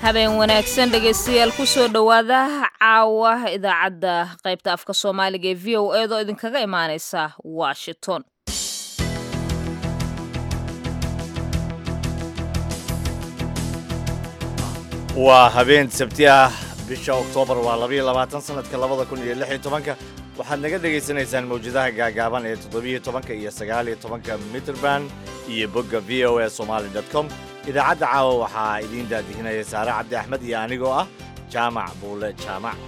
habeen wanaagsan dhegaystayaal kusoo dhowaada caawa idaacadda qaybta afka soomaaliga ee v o eedoo idinkaga imaaneysa washington waa habeen sabti ah bisha oktoobar waa labayo labaatan sanadka labada kun iyo lix iyo tobanka waxaad naga dhegaysanaysaan mawjadaha gaagaaban ee toddobiyo tobanka iyo sagaaliyo tobanka mitrband iyo bogga v o a somaali dot com idaacadda caawa waxaa idiin daadihinaya saare cabdi axmed iyo anigoo ah jaamac buule jaamac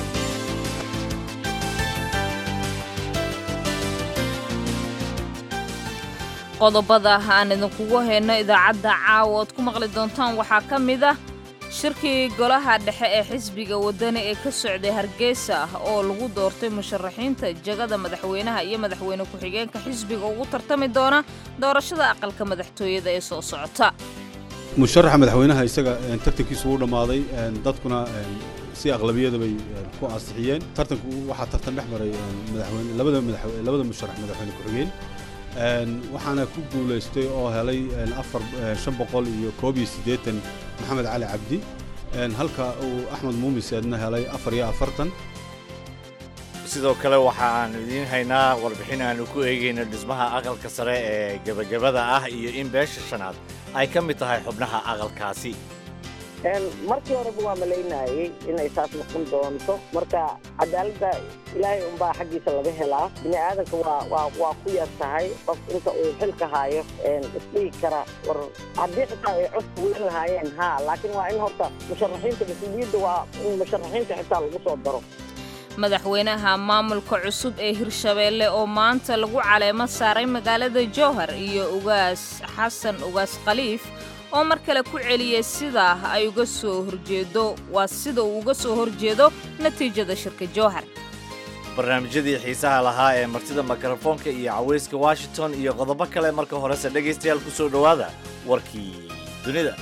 qodobada aan idinkugu hayno idaacadda caawa ood ku maqli doontaan waxaa ka mid ah shirkii golaha dhexe ee xisbiga waddani ee ka socday hargeysa oo lagu doortay musharaxiinta jagada madaxweynaha iyo madaxweyne ku-xigeenka xisbiga ugu tartami doona doorashada aqalka madaxtooyada ee soo socota musharaxa madaxweynaha isaga tartankiisu wuu dhammaaday dadkuna si aqlabiyada bay ku ansixiyeen tartanku waxaa tartan dhex maray labada musharax madaxweyne ku-xigeen waxaana ku guulaystay oo helay afar shan boqol iyo koob iyo siddeetan maxamed cali cabdi halka uu axmed muumiseedna helay afar iyo afartan sidoo kale waxa aan idiin haynaa warbixin aanu ku eegayno dhismaha aqalka sare ee gebagabada ah iyo in beesha shanaad ay ka mid tahay xubnaha aqalkaasi markii horeba waa malaynayey inay saas noqon doonto marka cadaaladda ilaahay unbaa xaggiisa laga helaa bini aadanka waa waa waa ku yar tahay qof inta uu xilka haayo isdhigi kara war haddii xitaa ay cod fuulan lahaayeen haa laakiin waa in horta musharaxiinta mas-uuliyadda waa in musharaxiinta xitaa lagu soo daro madaxweynaha maamulka cusub ee hirshabeelle oo maanta lagu caleemo saaray magaalada jowhar iyo ugaas xasan ugaas khaliif oo mar kale ku celiyey sidaa ay uga soo horjeedo waa sida uu uga soo horjeedo natiijada shirka jowhar barnaamijyadii xiisaha lahaa ee martida mikrofoonka iyo cawayska washington iyo qodobo kale marka horese dhegaystayaal ku soo dhowaada warkii dunida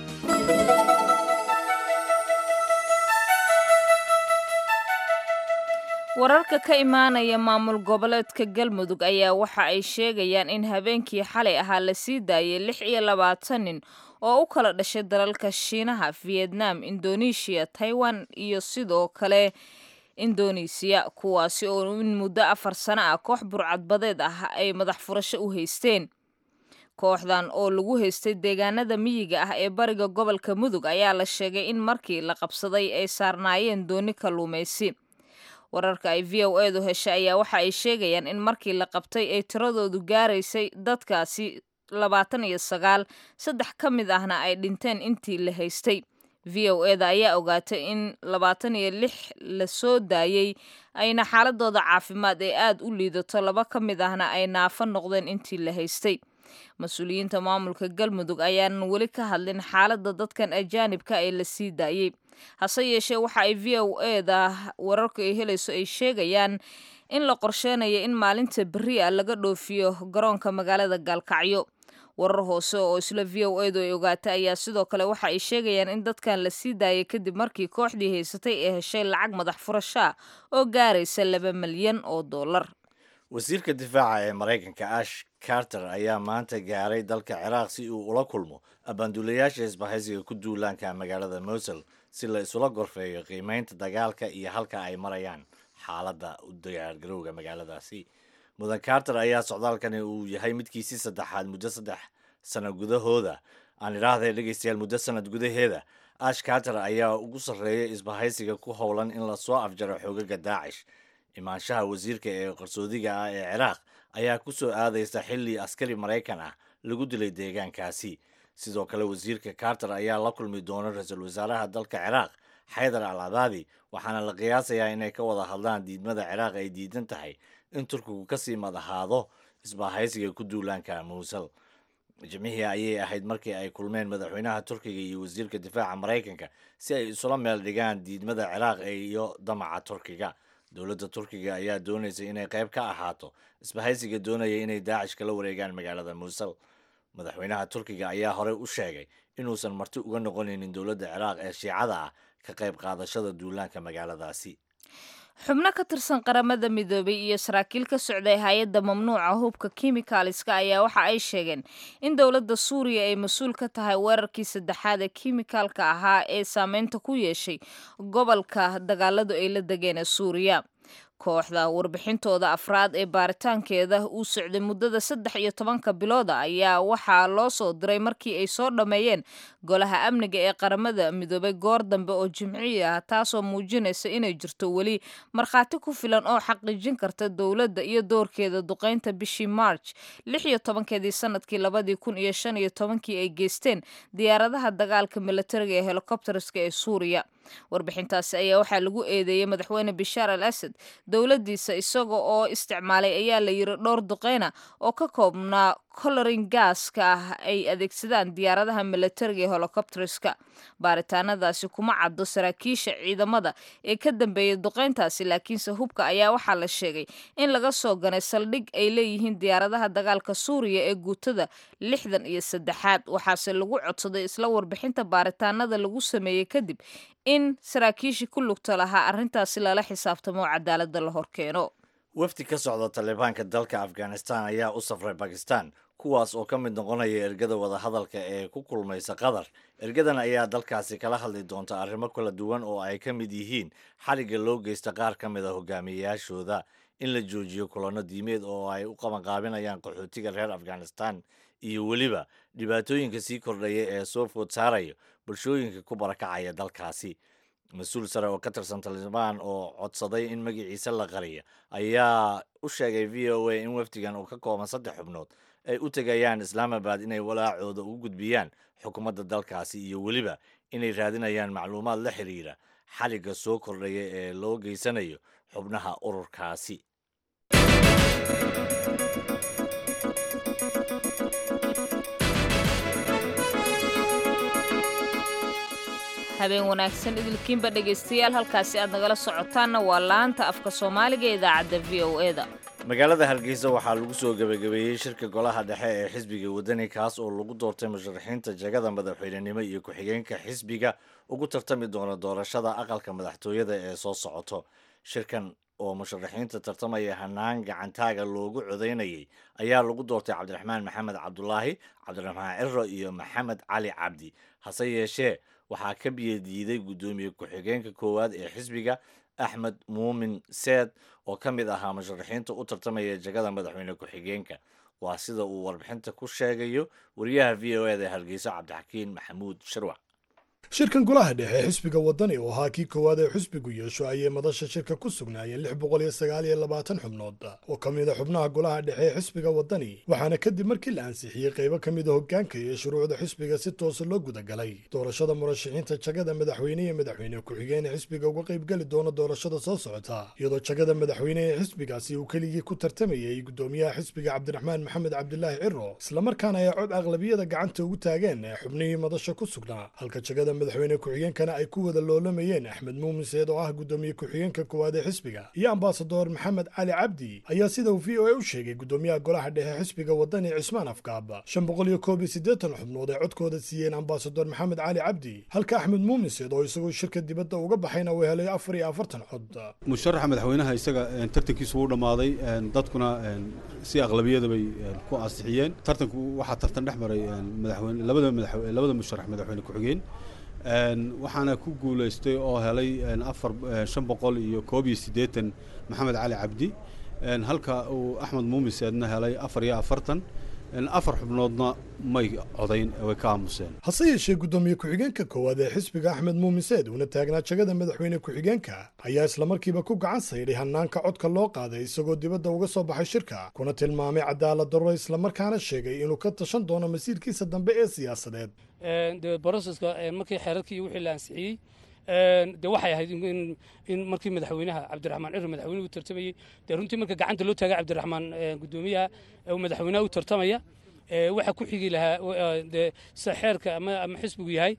wararka ka imaanaya maamul goboleedka galmudug ayaa waxa ay sheegayaan in habeenkii xalay ahaa la sii daayay lix iyo labaatan nin oo u kala dhashay dalalka shiinaha vietnam indonesia taiwan iyo sidoo kale indonesiya kuwaasi oo in muddo afar sano ah koox burcadbadeed ah ay madax furasho u haysteen kooxdan oo lagu haystay deegaanada miyiga ah ee bariga gobolka mudug ayaa la sheegay in markii la qabsaday ay saarnaayeen dooni kalluumaysi wararka ay v o edu heshay ayaa waxa ay sheegayaan in markii la qabtay ay tiradoodu gaaraysay dadkaasi labaatan iyo sagaal saddex ka mid ahna ay dhinteen intii la haystay v o eda ayaa ogaatay in labaatan iyo lix la soo daayey ayna xaaladooda caafimaad ee aad u liidato laba ka mid ahna ay naafo noqdeen intii la haystay mas-uuliyiinta maamulka galmudug ayaanan weli ka hadlin xaaladda dadkan ajaanibka ee la sii daayey hase yeeshee waxa ay v o eda wararka ay helayso ay sheegayaan in la qorsheynayo in maalinta berri a laga dhoofiyo garoonka magaalada gaalkacyo warar hoose oo isla v o edu ay ogaatay ayaa sidoo kale waxa ay sheegayaan in dadkan la sii daayay kadib markii kooxdii haysatay ee heshay lacag madax furashaa oo gaaraysa laba milyan oo dollar wasiirka difaaca ee maraykanka ash carter ayaa maanta gaaray dalka ciraaq si uu ula kulmo abaanduulayaasha isbahaysiga ku duulaanka magaalada mosul si la isula gorfeeyo qiimeynta dagaalka iyo halka ay marayaan xaaladda u diyaargarowga magaaladaasi mudan carter ayaa socdaalkani uu yahay midkiisii saddexaad muddo saddex sano gudahooda aan idhaahday dhegaystayaal muddo sanad gudaheeda ash carter ayaa ugu sarreeya isbahaysiga ku howlan in lasoo afjaro xoogaga daacish imaanshaha wasiirka ee qarsoodiga ah ee ciraaq ayaa ku soo aadaysa xilli askari maraykan ah lagu dilay deegaankaasi sidoo kale wasiirka carter ayaa la kulmi doona ra-iisul wasaaraha dalka ciraaq xaydar al abaadi waxaana la qiyaasayaa inay ka wada hadlaan diidmada ciraaq ay diidan tahay in turkigu kasii madahaado isbahaysiga ku duulaanka muusal jimcihii ayay ahayd markii ay kulmeen madaxweynaha turkiga iyo wasiirka difaaca maraykanka si ay isula meel dhigaan diidmada ciraaq iyo damaca turkiga dowladda turkiga ayaa doonaysa inay qayb ka ahaato isbahaysiga doonaya inay daacish kala wareegaan magaalada muusal madaxweynaha turkiga ayaa horey u sheegay inuusan marti uga noqonaynin dowladda ciraaq ee shiicada ah ka qayb qaadashada duulaanka magaaladaasi xubno ka tirsan qaramada midoobay iyo saraakiil ka socday hay-adda mamnuuca hubka kimikaliska ayaa waxa ay sheegeen in dowladda suuriya ay mas-uul ka tahay weerarkii saddexaad ee kimikaalka ahaa ee saameynta ku yeeshay gobolka dagaaladu ay la degeen ee suuriya kooxda warbixintooda afraad ee baaritaankeeda uu socday muddada saddex iyo tobanka bilooda ayaa waxaa loo soo diray markii ay soo dhammeeyeen golaha amniga ee qaramada midoobay goor dambe oo jimciyi ah taasoo muujinaysa inay jirto weli markhaati ku filan oo xaqiijin karta dowladda iyo doorkeeda duqeynta bishii march lix iyo tobankeedii sanadkii labadii kun iyo shan iyo tobankii ay geysteen diyaaradaha dagaalka militariga ee helikobterska ee suuriya warbixintaasi ayaa waxaa lagu eedeeyey madaxweyne bishaar al asad dowladdiisa isaga oo isticmaalay ayaa la yiri dhowr duqeyna oo ka koobnaa colorin gaaska ah ay adeegsadaan diyaaradaha militariga ee helicopterska baaritaanadaasi kuma caddo saraakiisha ciidamada ee ka dambeeyay duqeyntaasi laakiinse hubka ayaa waxaa la sheegay in laga soo ganay saldhig ay leeyihiin diyaaradaha dagaalka suuriya ee guutada lixdan iyo saddexaad waxaase lagu codsaday isla warbixinta baaritaanada lagu sameeyey kadib in saraakiishii ku lugta lahaa arrintaasi lala xisaabtamo cadaaladda la horkeeno wafdi ka socda talibaanka dalka afghanistan ayaa u safray bakistan kuwaas oo ka mid noqonaya ergada wadahadalka ee ku kulmaysa qatar ergadan ayaa dalkaasi kala hadli doonta arrimo kala duwan oo ay ka mid yihiin xarigga loo geysta qaar ka mid a hogaamiyeyaashooda in la joojiyo kulanno diimeed oo ay u qabanqaabinayaan qaxootiga reer afghanistan iyo weliba dhibaatooyinka sii kordhaya ee soo food saaraya bulshooyinka ku barakacaya dalkaasi mas-uul sare oo ka tirsan talibaan oo codsaday in magaciisa la qariya ayaa u sheegay v o a in wafdigan uu ka kooban saddex xubnood ay u tegayaan islaamabad inay walaacooda ugu gudbiyaan xukuumadda dalkaasi iyo weliba inay raadinayaan macluumaad la xiriira xaligga soo kordhaya ee loo geysanayo xubnaha ururkaasi habeen wanaagsan idilkiinba dhegaystayaal halkaasi aad nagala socotaanna waa laanta afka soomaaliga ee idaacadda v o e da magaalada hargeysa waxaa lagu soo gebagabeeyey shirka golaha dhexe ee xisbiga wadani kaas oo lagu doortay musharaxiinta jagada madaxweynenimo iyo ku-xigeenka xisbiga ugu tartami doona doorashada aqalka madaxtooyada ee soo socoto shirkan oo musharaxiinta tartamaya hanaan gacantaaga loogu codaynayay ayaa lagu doortay cabdiraxmaan maxamed cabdulaahi cabdiraxmaan ciro iyo maxamed cali cabdi hase yeeshee waxaa ka biyadiiday guddoomiye ku-xigeenka koowaad ee xisbiga axmed muumin seed oo ka mid ahaa musharaxiinta u tartamaya jagada madaxweyne ku-xigeenka waa sida uu warbixinta ku sheegayo wariyaha v o eda hargeysa cabdixakiin maxamuud shirwac shirkan golaha dhexe ee xisbiga wadani oo ahaa kii koowaad ee xisbigu yeesho ayay madasha shirka ku sugnaayeen lix boqol iyo sagaal iyo labaatan xubnood oo ka mid a xubnaha golaha dhexe ee xisbiga wadani waxaana kadib markii la ansixiyey qaybo ka mid a hoggaanka iyo shuruucda xisbiga si toosa loo gudagalay doorashada murashaxiinta jagada madaxweyne iyo madaxweyne ku-xigeen ee xisbiga uga qaybgeli doona doorashada soo socota iyadoo jagada madaxweyne ee xisbigaasi uu keligii ku tartamayay guddoomiyaha xisbiga cabdiraxmaan maxamed cabdilaahi ciro islamarkaana ay cod aqlabiyada gacanta ugu taageen ee xubnihii madasha ku sugnaa halka jagada madaxweyne ku-xigeenkana ay ku wada loolamayeen axmed muumin seed oo ah guddoomiye ku-xigeenka koowaad ee xisbiga iyo ambasador maxamed cali cabdi ayaa sida uu v o a u sheegay guddoomiyaha golaha dhexe xisbiga wadani cismaan afkaab shan boqol iyo koob iyo siddeetan xubnood ay codkooda siiyeen ambasador maxamed cali cabdi halka axmed muumin seed oo isagoo shirka dibadda uga baxayna uu helay afar iyo afartan cod musharaxa madaxweynaha isaga tartankiisu wuu dhammaaday dadkuna si aqlabiyada bay ku ansixiyeen tartanku waxaa tartan dhex maray madaxweyne labada madax labada musharax madaxweyne ku-xigeen waxaana ku guulaystay oo helay afar shan boqol iyo koob iyo siddeetan maxamed cali cabdi halka uu axmed muumin seedna helay afar iyo afartan afar xubnoodna may codayn way ka aamuseen hase yeeshee guddoomiye ku-xigeenka koowaad ee xisbiga axmed muumin seed uuna taagnaa jagada madaxweyne ku-xigeenka ayaa islamarkiiba ku gacan saydhay hanaanka codka loo qaaday isagoo dibadda uga soo baxay shirka kuna tilmaamay cadaalad darro islamarkaana sheegay inuu ka tashan doono masiirkiisa dambe ee siyaasadeed de broseska markii xeerarkii iyo wixii la ansixiyey de waxay ahayd in markii madaxweynaha cabdiraxmaan ciro madaxweynuhu u tartamayey dee runtii marka gacanta loo taagay cabdiraxmaan guddoomiyaha uu madaxweynaha u tartamaya waxa ku xigi lahaa dee sida xeerka ama xisbigu yahay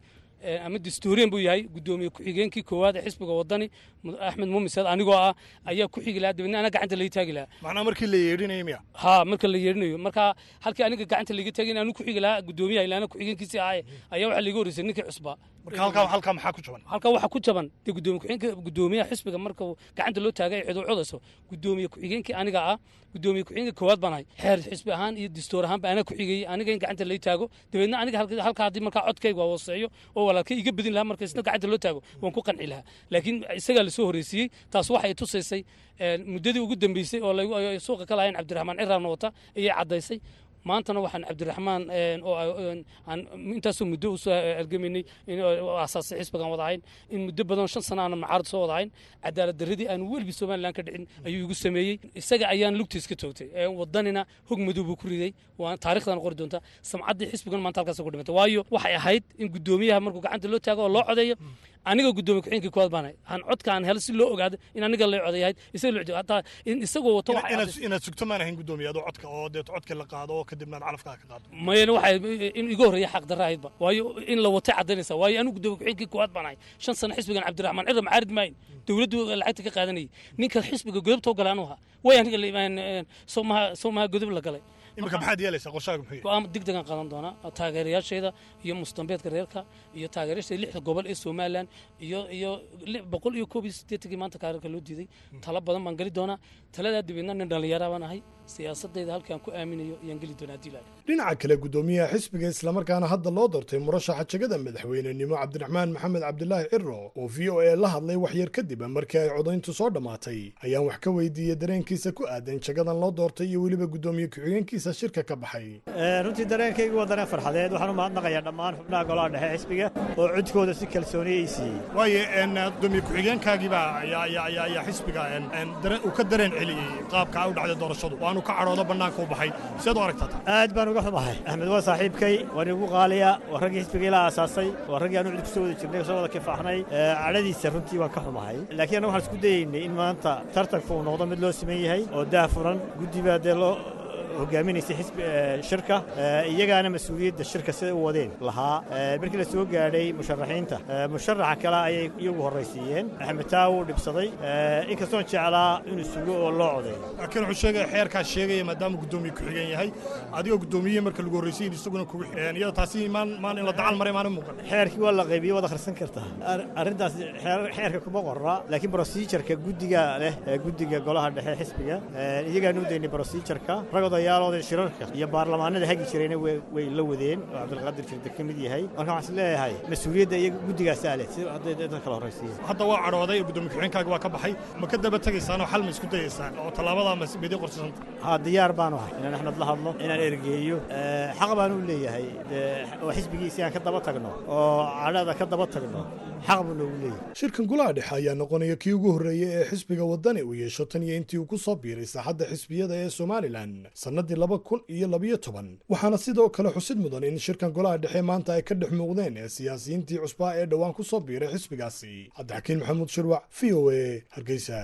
ama dastuuriyan buu yahay guddoomiye ku-xigeenkii koowaad ee xisbiga wadani axmed muumiseed anigoo ah ayaa ku xigi lahaa dabeedna ana gacanta laga taagi lahaa macnaa markii la yeedhinayo miya ha marka la yeedhinayo marka halkii aniga gacanta laga taagin anu ku xigi lahaa guddoomiyaha ilaana ku-xigeenkiisii ahaye ayaa waxaa laga horreysay ninkii cusbaa marka halkaa halkaa maxaa ku jaban halkaa waxaa ku jaban dee guddoomiye ku-xigeenka guddoomiyaha xisbiga marka gacanta loo taagay ay cidu codayso guddoomiye ku-xigeenkii aniga ah guddoomiye ku-xigeenka koowaad baan ahay xeer xisbi ahaan iyo dastuur ahaan ba anaa ku xigayey aniga in gacanta lay taago dabeedna aniga halkaa haddii markaa codkayga waa hooseeyo oo walaalkay iga bedin lahaa marka isna gacanta loo taago waan ku qanci lahaa laakiin isagaa lasoo horreysiiyey taas waxay tusaysay muddadii ugu dambeysay oo suuqa ka lahayn cabdiraxmaan ciraabna wata ayay caddaysay maantana waxaan cabdiraxmaan oo aan intaasoo muddo usoo argamaynay asaasay xisbigan wada ahayn in muddo badan shan sana aanan macaarad soo wada ahayn cadaalad darradii aan welibi somalilan ka dhicin ayuu igu sameeyey isaga ayaan lugtiis ka toogtay wadanina hog madow buu ku riday waa taarikhdan qori doontaa samcaddii xisbigan maanta halkaas ku dhimantay waayo waxay ahayd in guddoomiyaha markuu gacanta loo taago oo loo codeeyo aniga guddoomiye ku-xigeenkii koowaad baan ahay aan codka aan helo si loo ogaado in aniga lay codeeyahayd isaga loo hataa in isagoo wato inaad sugto maan ahayn guddoomiye adoo codka oo deet codka la qaado oo kadibna aad calafkaa ka qaado mayana waxay in iga horreeya xaq darra ahaydba waayo in la watay caddaynaysa waayo anigu guddoomiye ku-xigeenkii koowaad baan ahay shan sano xisbigan cabdiraxmaan cirra macaarid maayin dowladdu lacagta ka qaadanayay ninka xisbiga godobta u galay anuu ahaa way aniga soomaha soomaha godob la galay iminka maxaad yeelaysaa qorshaaga muxuu go-aan degdegan qaadan doonaa taageerayaashayda iyo mustambeedka reerka iyo taageerayaashayda lixda gobol ee somalilan iyo iyo boqol iyo koob iyo siddeetankii maanta kaararka loo diiday talo badan baan geli doonaa taladaa dabeedna nin dhallinyara baan ahay siyaasadayda halkaan ku aaminayo ayaan geli doonaa haddii laali dhinaca kale guddoomiyaha xisbiga islamarkaana hadda loo doortay murashaxa jegada madaxweynenimo cabdiraxmaan maxamed cabdilaahi ciro oo v o a la hadlay waxyar kadib markii ay codayntu soo dhammaatay ayaan wax ka weydiiyey dareenkiisa ku aadan jagadan loo doortay iyo weliba guddoomiye ku-xigeenkiisa shirka ka baxay runtii dareenkaygu waa dareen farxadeed waxaan u mahadnaqayaa dhammaan xubnaha golaha dhexe xisbiga oo codkooda si kalsooniya ay siiyey waaye guddoomiye ku-xigeenkaagiibaa ayaa xisbiga uu ka dareen celiyey qaabka u dhacday doorashadu waanu ka cadhoodo bannaanka u baxay siad u aragtaa aad baan uga xumahay axmed waa saaxiibkay waan igu qaaliya waa raggii xisbiga ilaa aasaasay waa raggii aanu cid kusoo wada jirnay kusoo wada kifaaxnay cadhadiisa runtii waan ka xumahay laakiin annaga waxaan isku dayeynay in maanta tartanku uu noqdo mid loo siman yahay oo daah furan guddi baa dee loo hogaaminaysay xisbi shirka iyagaana mas-uuliyadda shirka siday u wadeen lahaa markii la soo gaadhay musharaxiinta musharaxa kale ayay iyagu horraysiiyeen axmed taa wuu dhibsaday inkastoon jeclaa inuu sugo oo loo codeeyo laakiin wuxuu sheegaya xeerkaas sheegaya maadaama guddoomiye ku-xigeen yahay adigoo guddoomiye marka lagu horraysiyin isaguna kugu xigeen iyada taasi maan maan in la dacal maray maana muuqan xeerkii waa la qaybiyey waad akhrisan kartaa arrintaas xeerka kuma qorra laakiin brosijarka guddiga leh guddiga golaha dhexe xisbiga iyagaanu u daynay brosijarka ragooda yaalooda shirarka iyo baarlamaanada hagi jirayna way la wadeen oo cabdilqaadir jirda ka mid yahay marka waxaan is leeyahay mas-uuliyadda iyaga guddigaasaa leh si hadday dadka kala horraysiiyeen hadda waa cadhooday oo guddoomiye ku-xigeenkaaga waa ka baxay ma ka daba tegaysaan oo xal ma isku dayaysaan oo tallaabada ma midii qorsasanta haa diyaar baanu ahay inaan axmed la hadlo inaan ergeeyo xaq baan u leeyahay oo xisbigiisi aan ka daba tagno oo cadhada ka daba tagno xaq buu noogu leeyahay shirkan golaha dhexe ayaa noqonaya kii ugu horreeyey ee xisbiga waddani uu yeesho tan iyo intii uu ku soo biiray saaxadda xisbiyada ee somalilan sannadii laba kun iyo labiyo toban waxaana sidoo kale xusid mudan in shirkan golaha dhexe maanta ay ka dhex muuqdeen ee siyaasiyiintii cusbaa ee dhowaan ku soo biiray xisbigaasi cabdixakiin maxamuud shirwac v o a hargeysa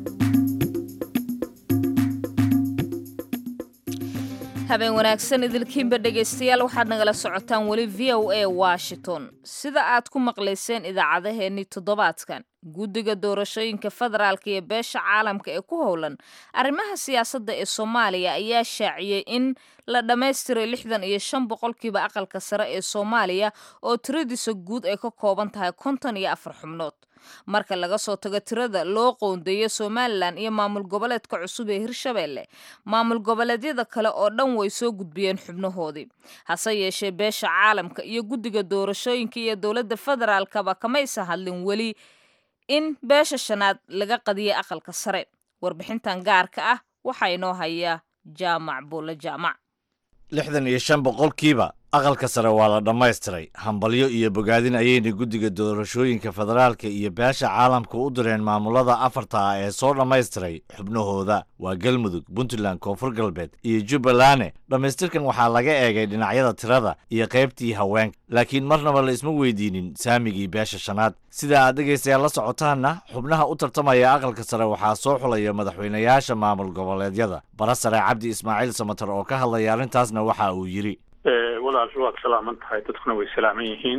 habeen wanaagsan idilkiinba dhegaystayaal waxaad nagala socotaan weli v o a washington sida aad ku maqlayseen idaacadaheennii toddobaadkan guddiga doorashooyinka federaalka iyo beesha caalamka ee ku howlan arrimaha siyaasadda ee soomaaliya ayaa shaaciyey in la dhammaystiray lixdan iyo shan boqolkiiba aqalka sare ee soomaaliya oo tiradiisa guud ay ka kooban tahay konton iyo afar xubnood marka laga soo tago tirada loo qoondeeyo somalilan iyo maamul goboleedka cusub ee hirshabeelle maamul goboleedyada kale oo dhan way soo gudbiyeen xubnahoodii hase yeeshee beesha caalamka iyo guddiga doorashooyinka iyo dowladda federaalkaba kamaysa hadlin weli in beesha shanaad laga qadiyay aqalka sare warbixintan gaarka ah waxaa inoo hayaa jaamac buulle jaamac lixdan iyo shan boqolkiiba aqalka sare waa la dhammaystiray hambalyo iyo bogaadin ayayna guddiga doorashooyinka federaalka iyo beesha caalamka u direen maamulada afarta ah ee soo dhammaystiray xubnahooda waa galmudug puntland koonfur galbeed iyo jubbalande dhammaystirkan waxaa laga eegay dhinacyada tirada iyo qaybtii haweenka laakiin marnaba la isma weydiinin saamigii beesha shanaad sida aad dhegaystayaal la socotaanna xubnaha u tartamaya aqalka sare waxaa soo xulaya madaxweynayaasha maamul goboleedyada bara sare cabdi ismaaciil samatar oo ka hadlaya arrintaasna waxa uu yidhi walaal waad salaaman tahay dadkuna way salaaman yihiin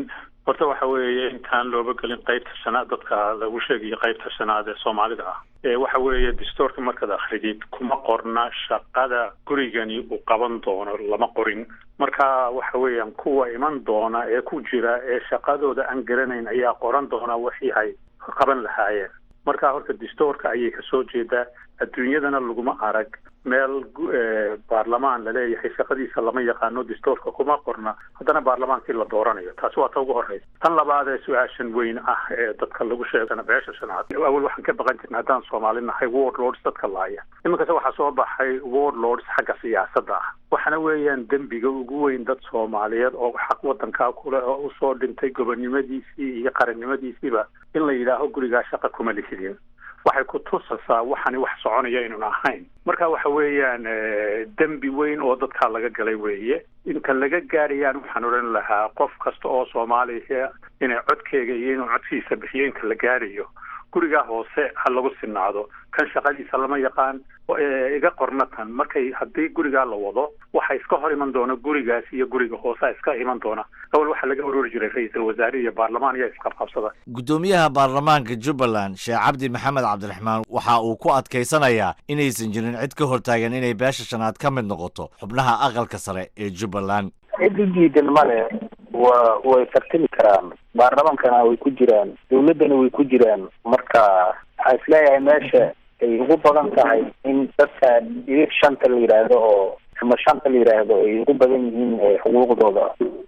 horta waxa weeye intaan looba gelin qaybta shanaad dadka lagu sheegayo qaybta shanaad ee soomaalida ah waxa weeye dastuurka markaad akridid kuma qorna shaqada gurigani uu qaban doono lama qorin marka waxa weeyaan kuwa iman doona ee ku jira ee shaqadooda aan garanayn ayaa qoran doona wixii ay qaban lahaayeen marka horta dastuurka ayay kasoo jeedaa adduunyadana laguma arag meel baarlamaan laleeyahay shaqadiisa lama yaqaano dastuurka kuma qorna haddana baarlamaankii la dooranayo taasi waa ta ugu horeysa tan labaad ee su-aashan weyn ah ee dadka lagu sheegana beesha shanaad awal waxaan ka baqan jirna haddaan soomaali nahay ward lords dadka laaya iminkase waxaa soo baxay ward lords xagga siyaasadda ah waxaana weeyaan dembiga ugu weyn dad soomaaliyeed oo xaq wadankaa kule oo usoo dhintay gobonnimadiisii iyo qarannimadiisiiba in la yidhaaho gurigaa shaqa kuma lihidin waxay ku tusasaa waxani wax soconaya inun ahayn marka waxa weeyaan dembi weyn oo dadkaa laga galay weeye inta laga gaarayaan waxaan odhan lahaa qof kasta oo soomaaliya inay codkeega iyo inuu codkiisa bixiyo inta la gaarayo gurigaa hoose ha lagu sinaado kan shaqadiisa lama yaqaan iga qorna tan markay haddii gurigaa la wado waxa iska hor iman doona gurigaas iyo guriga hoosea iska iman doona awal waxaa laga urori jiray ra-iisul wasaare iyo baarlamaan ayaa isqabqabsada guddoomiyaha baarlamaanka jubbaland sheekh cabdi maxamed cabdiraxmaan waxa uu ku adkaysanayaa inaysan jirin cid ka hortaagan inay beesha shanaad ka mid noqoto xubnaha aqalka sare ee jubbaland cid u diidan male wa way tartami karaan baarlamaankana way ku jiraan dawladdana way ku jiraan marka waxaa isleeyahay meesha ay ugu badan tahay in dadka dhibir shanta la yidhaahdo oo ama shanta la yidhaahdo ay ugu badan yihiin xuquuqdooda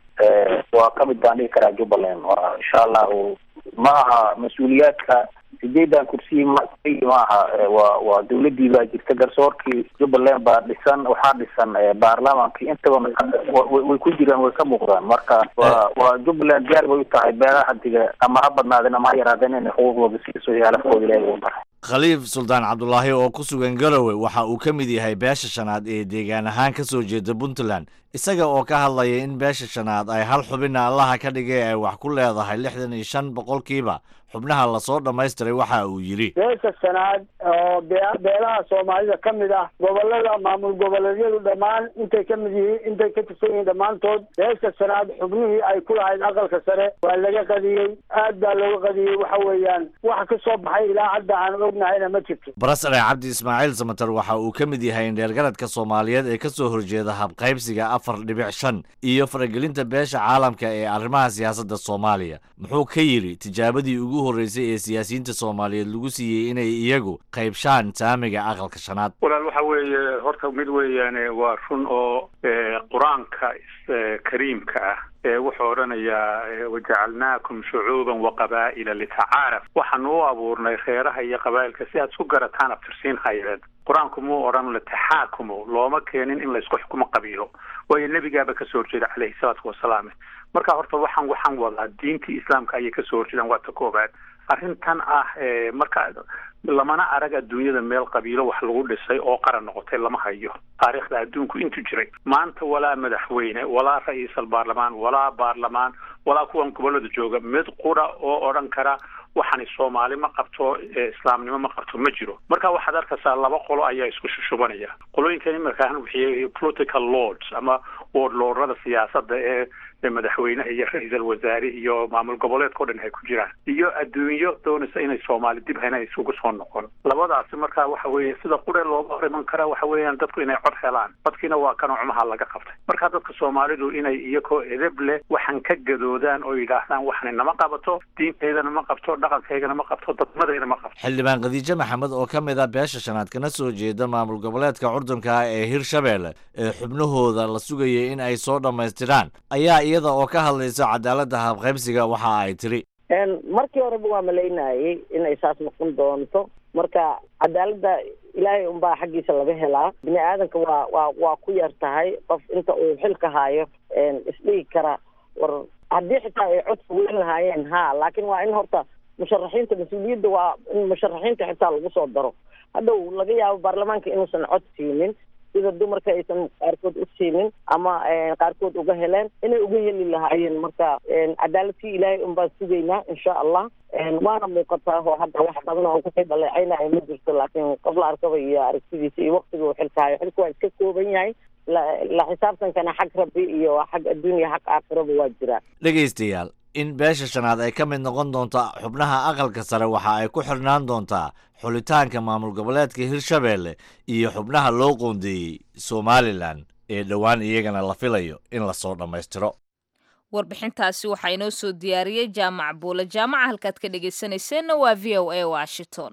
waa kamid baan dhihi karaa jubbaland waa insha allahu ma aha mas-uuliyaadka sideedan kursiyi ma ma aha waa waa dawladii baa jirta garsoorkii jubbaland baa dhisan waxaa dhisan baarlamaankii intaba way ku jiraan way ka muuqdaan marka waa waa jubbaland diyaar bay u tahay beelaha diga ama ha badnaadeen ama ha yaraadeen inay xuquuqdooda siiso iyo alafkooda ilaahay u baray khaliif suldaan cabdulaahi oo ku sugan garowe waxa uu ka mid yahay beesha shanaad ee deegaan ahaan ka soo jeeda puntland isaga oo ka hadlaya in beesha shanaad ay hal xubina allaha ka dhigay ay wax ku leedahay lixdan iyo shan boqolkiiba xubnaha lasoo dhammaystiray waxa uu yidhi beesha shanaad oo beelaha soomaalida ka mid ah gobolada maamul goboleedyadu dhammaan intay ka mid yihiin intay ka tirsan yihiin dhammaantood beesha shanaad xubnihii ay ku lahayd aqalka sare waa laga qadiyey aad baa looga qadiyey waxa weeyaan wax ka soo baxay ilaa hadda aan ognahayna ma jirto barasare cabdi ismaaciil samater waxa uu ka mid yahay indheergaradka soomaaliyeed ee ka soo horjeeda habqaybsiga afar dhibic shan iyo faragelinta beesha caalamka ee arrimaha siyaasadda soomaaliya muxuu ka yidhi tijaabadii ugu horreysay ee siyaasiyiinta soomaaliyeed lagu siiyey inay iyagu qaybshaan saamiga aqalka shanaad walaal waxa weeye horta mid weeyaane waa run oo qur-aanka kariimka ah wuxuu odhanayaa wajacalnaakum shucuuban waqabaa'ila litacaaraf waxaanu u abuurnay reeraha iyo qabaa'ilka si aad isku garataan abtirsiin hayeen qur-aanku muu odhan lataxaakumu looma keenin in laysku xukumo qabiilo waayo nebigaaba kasoo horjeeda caleyhi salaatu wasalaam marka horta waxaan waxaan wadaa diintii islaamka ayay kasoo horjeedaan waa ta koobaad arrintan ah marka lamana arag adduunyada meel qabiilo wax lagu dhisay oo qaran noqotay lama hayo taariikhda adduunku intu jiray maanta walaa madaxweyne walaa ra-iisal baarlamaan walaa baarlamaan walaa kuwan gobolada jooga mid qura oo odhan kara waxani soomaali ma qabto islaamnimo ma qabto ma jiro marka waxaad arkaysaa laba qolo ayaa isku shushubanaya qolooyinkan imarkaan wixii political lords ama wordlordada siyaasadda ee madaxweynaha iyo ra-iisal wasaare iyo maamul goboleedka o dhan ay ku jiraan iyo adduunyo doonaysa inay soomaali dib hena isugu soo noqon labadaasi marka waxa weeye sida qure looga hor iman kara waxa weeyaan dadku inay cod helaan codkiina waa kanoo cumaha laga qabtay marka dadka soomaalidu inay iyakoo edeb leh waxan ka gadoodaan oo yidhaahdaan waxani nama qabato diinteydana ma qabto dhaqankaygana ma qabto dadmadayna ma qabto xildhibaan khadiijo maxamed oo ka mid ah beesha shanaad kana soo jeeda maamul goboleedka curdunka ah ee hirshabeelle ee xubnahooda la sugayay in ay soo dhammaystiraan ayaa iyada oo ka hadlaysa cadaaladda habqaybsiga waxa ay tiri markii horeba waa malaynayay inay saas noqon doonto marka cadaaladda ilaahay unbaa xaggiisa laga helaa bini aadanka waa waa waa ku yar tahay qof inta uu xilka haayo isdhigi kara war haddii xitaa ay codka weyn lahaayeen ha laakiin waa in horta musharaxiinta mas-uuliyadda waa in musharaxiinta xitaa lagu soo daro hadhow laga yaabo baarlamaanka inuusan cod siinin sida dumarka aysan qaarkood u siinin ama qaarkood uga heleen inay uga heli lahaayeen marka cadaaladkii ilaahay unbaan sugaynaa insha allah waana muuqataa oo hadda wax badan oo kusii dhaleecaynaya ma jirto laakiin qof la arkaba iyo aragtidiisa iyo waktiga uu xilka hayo xilka waa iska kooban yahay la xisaabtankana xag rabbi iyo xag adduunya xag aakhiraba waa jiraa dhegaystayaal in beesha shanaad ay ka mid noqon doonto xubnaha aqalka sare waxa ay ku xirnaan doontaa xulitaanka maamul goboleedka hirshabeelle iyo xubnaha loo qoondeeyey somalilan ee dhowaan iyagana la filayo in lasoo dhammaystiro warbixintaasi waxaa inoo soo diyaariyey jaamac buule jaamaca halkaad ka dhegaysanayseena waa v o a washington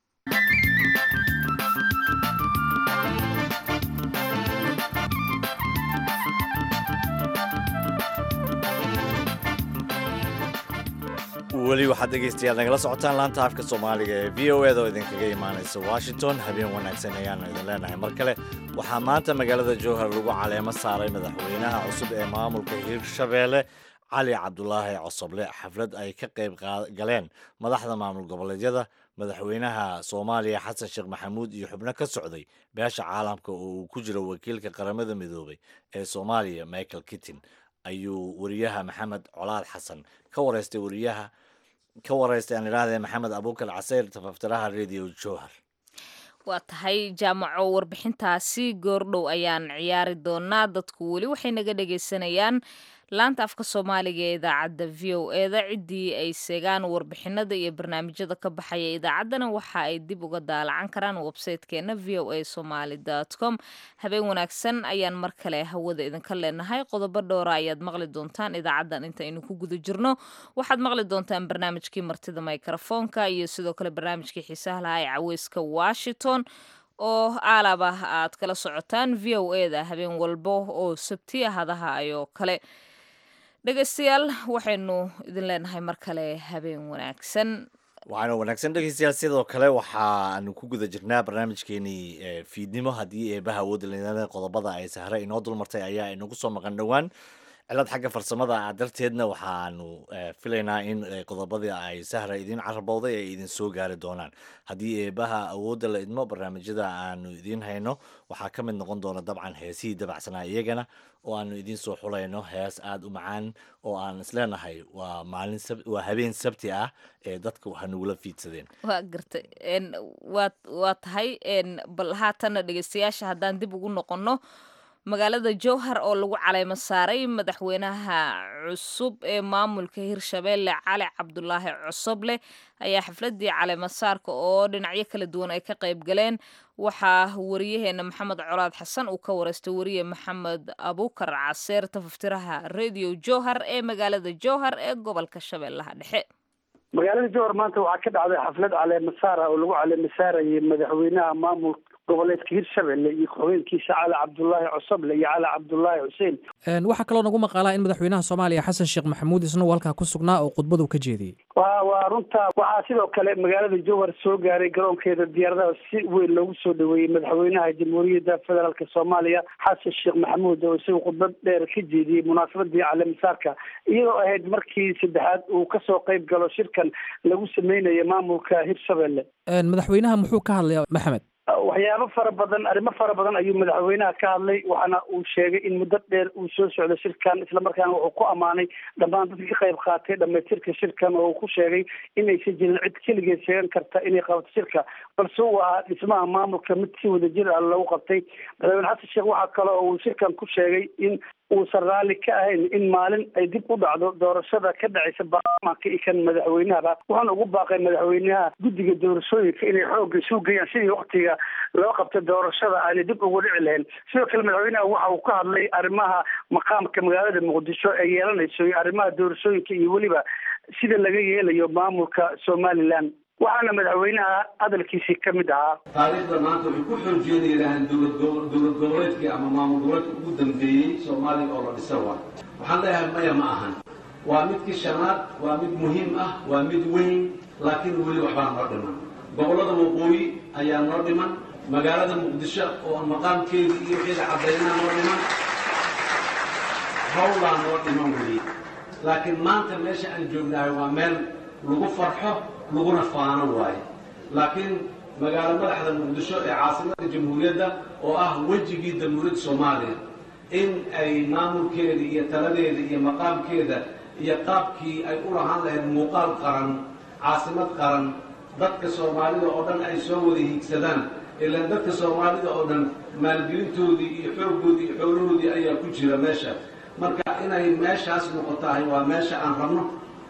weli waxaad dhegaystayaal nagala socotaan laanta afka soomaaliga ee v o eda oo idinkaga imaanaysa washington habeen wanaagsan ayaanu idin leenahay mar kale waxaa maanta magaalada jowhar lagu caleemo saaray madaxweynaha cusub ee maamulka hirshabeelle cali cabdulaahi cosoble xaflad ay ka qayb galeen madaxda maamul goboleedyada madaxweynaha soomaaliya xasan sheekh maxamuud iyo xubno ka socday beesha caalamka oo uu ku jiro wakiilka qaramada midoobay ee soomaaliya michael kittin ayuu wariyaha maxamed colaad xasan ka wareystay wariyaha ka wareystay aan idhaahdee maxamed abuukar caseyr tafaftiraha radio jowhar waa tahay jaamaco warbixintaasi goordhow ayaan ciyaari doonaa dadku weli waxay naga dhegaysanayaan laanta afka soomaaliga ee idaacadda v o eda ciddii ay seegaan warbixinada iyo barnaamijyada ka baxaya idaacaddana waxa ay dib uga daalacan karaan websaytekeena v o a somaly com habeen wanaagsan ayaan mar kale hawada idinka leenahay qodobo dhowra ayaad maqli doontaan idaacaddan intaynu ku guda jirno waxaad maqli doontaan barnaamijkii martida mikrofoonka iyo sidoo kale barnaamijkii xiisaha lahaa ee caweyska washington oo aalaba aad kala socotaan v o eda habeen walbo oo sabti ahadaha ayoo kale dhegaystayaal waxaynu idin leenahay mar kale habeen wanaagsan waxaana wanaagsan dhegeystayaal sidoo kale waxaanu ku guda jirnaa barnaamijkeenii fiidnimo haddii eebaha awoodda leedahay qodobada ay sahre inoo dulmartay ayaa inagu soo maqan dhowaan cilad xagga farsamada ah darteedna waxaanu filaynaa in qodobadii ay sahra idiin carabowday ay idin soo gaari doonaan haddii eebaha awoodda la idmo barnaamijyada aanu idiin hayno waxaa ka mid noqon doona dabcan heesihii dabacsanaa iyagana oo aanu idiin soo xulayno hees aada u macaan oo aan isleenahay waa maalin waa habeen sabti ah ee dadka waxa nagula fiidsadeen waa gartay waa waa tahay bal haatanna dhegeystayaasha haddaan dib ugu noqonno magaalada jowhar oo lagu caleymo saaray madaxweynaha cusub ee maamulka hirshabeelle cali cabdulaahi cosoble ayaa xafladii caleymo saarka oo dhinacyo kala duwan ay ka qayb galeen waxaa wariyaheena maxamed colaad xasan uu ka wareystay wariye maxamed abuukar caseer tafaftiraha radio jowhar ee magaalada jowhar ee gobolka shabeellaha dhexe magaalada jowhar maanta waxaa ka dhacday xaflad caleemo saara oo lagu caleemo saarayay madaxweynaha maamul goboleedka hirshabelle iyo ku-xigeenkiisa cali cabdulaahi cosoble iyo cali cabdulaahi xuseen waxaa kaloo nagu maqaalaa in madaxweynaha soomaaliya xasan sheekh maxamuud isna uu halkaa ku sugnaa oo khudbadu ka jeediyey wa waa runta waxaa sidoo kale magaalada jowhar soo gaaray garoonkeeda diyaaradaha si weyn loogu soo dhaweeyey madaxweynaha jamhuuriyadda federaalk soomaaliya xasan sheekh maxamuud oo isaga khudbad dheer ka jeediyey munaasabadii caleemisaarka iyadoo ahayd markii saddexaad uu kasoo qayb galo shirkan lagu sameynayo maamulka hirshabelle madaxweynaha muxuu ka hadlaya maxamed waxyaabo fara badan arrimo fara badan ayuu madaxweynaha ka hadlay waxaana uu sheegay in muddo dheer uu soo socdo shirkan islamarkaana wuxuu ku ammaanay dhammaan dadka ka qayb qaatay dhamaystirka shirkan oo uu ku sheegay inaysan jirin cid keligeed sheegan karta inay qabato shirka balse uu ahaa dhismaha maamulka mid si wadajir ah lagu qabtay madaxweyne xasan sheekh waxaa kale oo uu shirkan ku sheegay in uusan raalli ka ahayn in maalin ay dib u dhacdo doorashada ka dhacaysa baarlamaanka iyo kan madaxweynahaba wuxuuna ugu baaqay madaxweynaha guddiga doorashooyinka inay xoogga isu geeyaan sidii waktiga loo qabtay doorashada aanay dib ugu dhici lahayn sidoo kale madaxweynaha waxa uu ka hadlay arrimaha maqaamka magaalada muqdisho ee yeelanayso iyo arrimaha doorashooyinka iyo weliba sida laga yeelayo maamulka somalilan waxaana madaxweynaha hadalkiisii ka mid ahaa taariikhda maanta waxay ku xoojeenayaan dowlad dowlad goboleedkii ama maamul goboleedka ugu dambeeyey soomaaliya oo la dhisa waa waxaan leeyahay maya ma ahan waa midkii shanaad waa mid muhiim ah waa mid weyn laakiin weli waxbaa noo dhiman gobollada waqooyi ayaa noo dhiman magaalada muqdisho oo maqaamkeedii iyo wixeeda caddaynaa noo dhiman hawlaa noo dhiman weli laakiin maanta meesha aan joognahay waa meel lagu farxo laguna faano waayo laakiin magaalo madaxda muqdisho ee caasimada jamhuuriyadda oo ah wejigii jamhuuriyadda soomaaliya in ay maamulkeeda iyo taladeeda iyo maqaamkeeda iyo qaabkii ay u lahaan lahayd muuqaal qaran caasimad qaran dadka soomaalida oo dhan ay soo wada hiigsadaan ilaan dadka soomaalida oo dhan maalgelintoodii iyo xooggoodii iyo xoolahoodii ayaa ku jira meesha marka inay meeshaas noqotahay waa meesha aan rabno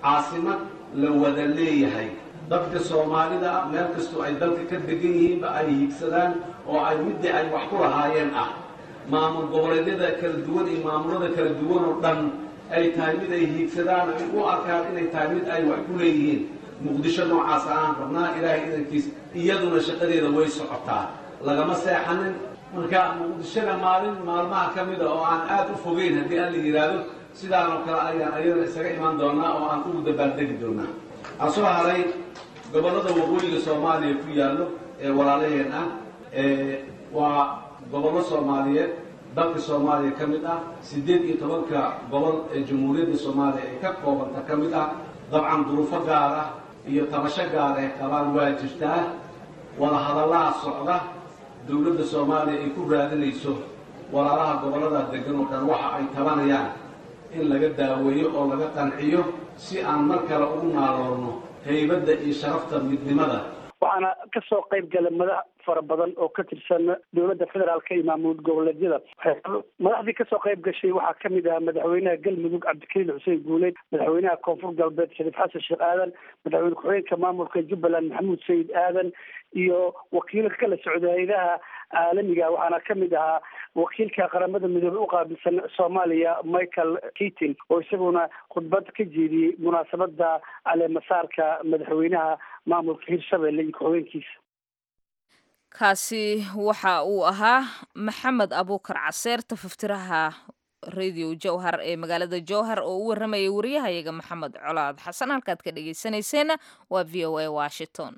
caasimad la wada leeyahay dadka soomaalida meel kastoo ay dalka ka degan yihiinba ay hiigsadaan oo ay middii ay wax ku lahaayeen ah maamul goboleedyada kala duwan iyo maamulada kala duwan oo dhan ay tahay mid ay hiigsadaan ay u arkaan inay tahay mid ay wax ku leeyihiin muqdisho noocaas aan rabnaa ilaahay idankiis iyaduna shaqadeeda way socotaa lagama seexanin marka muqdishona maalin maalmaha ka mida oo aan aad u fogeyn haddii aan la yidhaahdo sidaan oo kale ayaan ayadana isaga imaan doonaa oo aan ugu dabaaldegi doonaa waxaa soo haray gobollada waqooyiga soomaaliya ku yaallo ee walaalaheen ah waa gobollo soomaaliyeed dalka soomaaliya ka mid ah siddeed iyo tobanka gobol ee jamhuuriyadda soomaaliya ay ka koobanta ka mid ah dabcan duruufo gaar ah iyo tabasho gaar ay qabaan waa jirtaa wada hadallaha socda dowladda soomaaliya ay ku raadinayso walaalaha gobollada degan oo dhan waxa ay tabanayaan in laga daaweeyo oo laga qanciyo si aan mar kale ugu naaloorno haybadda iyo sharafta midnimada waxaana kasoo qayb galay madax fara badan oo ka tirsan dowladda federaalka iyo maamul goboleedyada madaxdii kasoo qayb gashay waxaa kamid ahaa madaxweynaha galmudug cabdikariin xuseen guuleyd madaxweynaha koonfur galbeed shariif xasan sheekh aadan madaxweyne ku-xigeenka maamulka jubbaland maxamuud sayid aadan iyo wakiilo kala socda hay-adaha caalamiga waxaana kamid ahaa wakiilka qaramada midoobey uqaabilsan soomaaliya michael keatin oo isaguna khudbad ka jeediyey munaasabada caleemasaarka madaxweynaha maamulka hirshabelle iyo ku-xigeenkiisa kaasi waxa uu ahaa maxamed abuukar caseer tafaftiraha radio jowhar ee magaalada jowhar oo u waramayay wariyahayaga maxamed colaad xasan halkaad ka dhegeysanayseena waa v o a washington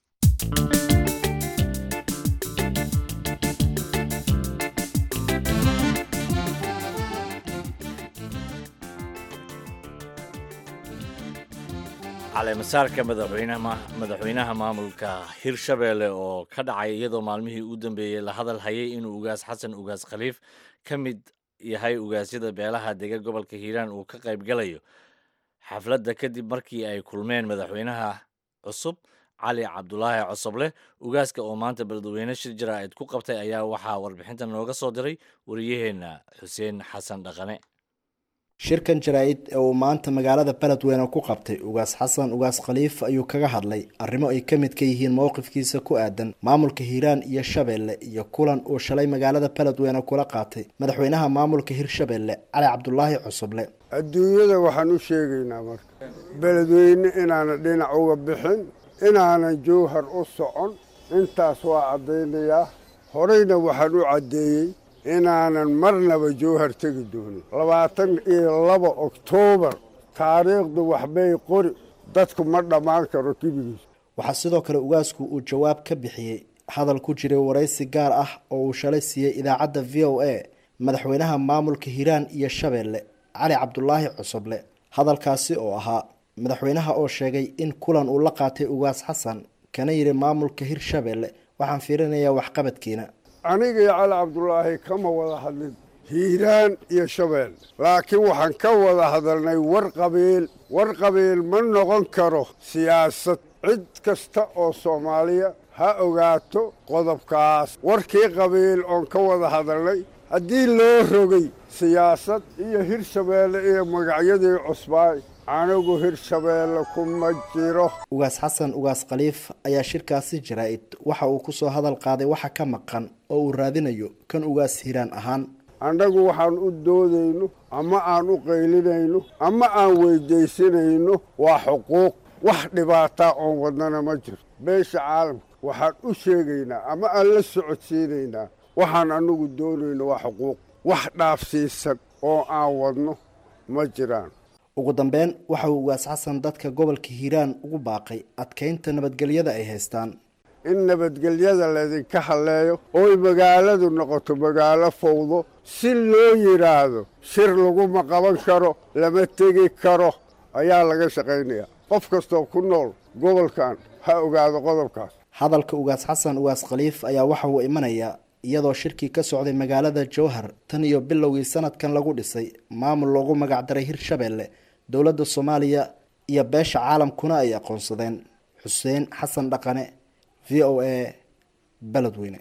caleemasaarka madaxweynaha madaxweynaha maamulka hirshabeelle oo ka dhacay iyadoo maalmihii u dambeeyey la hadal hayay inuu ugaas xasan ugaas khaliif ka mid yahay ugaasyada beelaha dega gobolka hiiraan uu ka qayb galayo xafladda kadib markii ay kulmeen madaxweynaha cusub cali cabdulaahi cosoble ugaaska oo maanta beledweyne shir jaraa'id ku qabtay ayaa waxaa warbixinta nooga soo diray wariyaheenna xuseen xasan dhaqane shirkan jaraa-id ee uu maanta magaalada beledweyne ku qabtay ugaas xasan ugaas khaliif ayuu kaga hadlay arrimo ay ka mid ka yihiin mowqifkiisa ku aadan maamulka hiiraan iyo shabeelle iyo kulan uu shalay magaalada beledweyne kula qaatay madaxweynaha maamulka hirshabeelle cali cabdulaahi cusuble adduunyada waxaan u sheegaynaa marka beledweyne inaanan dhinac uga bixin inaanan jowhar u socon intaas waa caddaynayaa horeyna waxaan u caddeeyey inaanan marnaba jowhar tegi doonin labaatan iyo laba oktoobar taariikhdu waxbay qori dadku ma dhammaan karo kibigiis waxaa sidoo kale ugaasku uu jawaab ka bixiyey hadal ku jiray waraysi gaar ah oo uu shalay siiyey idaacadda v o a madaxweynaha maamulka hiiraan iyo shabeelle cali cabdulaahi cusuble hadalkaasi oo ahaa madaxweynaha oo sheegay in kulan uu la qaatay ugaas xasan kana yidhi maamulka hirshabeelle waxaan fiirinayaa waxqabadkiina aniga iyo cali cabdulaahi kama wada hadlin hiiraan iyo shabeelle laakiin waxaan ka wada hadalnay war qabiil war qabiil ma noqon karo siyaasad cid kasta oo soomaaliya ha ogaato qodobkaas warkii qabiil oon ka wada hadalnay haddii loo rogay siyaasad iyo hirshabeelle iyo magacyadii cusbaay anigu hirshabeelle kuma jiro ugaas xasan ugaas khaliif ayaa shirkaasi jaraa-id waxa uu ku soo hadal qaaday waxa ka maqan oo uu raadinayo kan ugaas hiiraan ahaan annagu waxaan u doodayno ama aan u qaylinayno ama aan weydaysanayno waa xuquuq wax dhibaataa oon wadnana ma jirto beesha caalamka waxaan u sheegaynaa ama aan la socodsiinaynaa waxaan annagu doonayno waa xuquuq wax dhaafsiisan oo aan wadno ma jiraan ugu dambeyn waxa uu ugaas xasan dadka gobolka hiiraan ugu baaqay adkaynta nabadgelyada ay haystaan in nabadgelyada laydinka halleeyo ooy magaaladu noqoto magaalo fowdo si loo yidhaahdo shir laguma qaban karo lama tegi karo ayaa laga shaqaynayaa qof kastoo ku nool gobolkan ha ogaado qodobkaas hadalka ugaas xasan ugaas khaliif ayaa waxa uu imanayaa iyadoo shirkii ka socday magaalada jowhar tan iyo bilowgii sanadkan lagu dhisay maamul loogu magacdaray hirshabeelle dowladda soomaaliya iyo beesha caalamkuna ay aqoonsadeen xuseen xasan dhaqane v o a beledweyne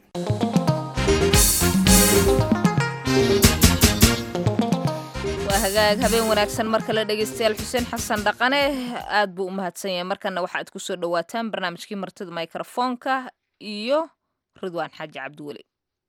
hagaag habeen wanaagsan mar kale dhegeystayaal xuseen xasan dhaqane aad buu u mahadsan yahay markana waxaad ku soo dhowaataan barnaamijkii martida mikrofoonka iyo ridwaan xaaji cabdiweli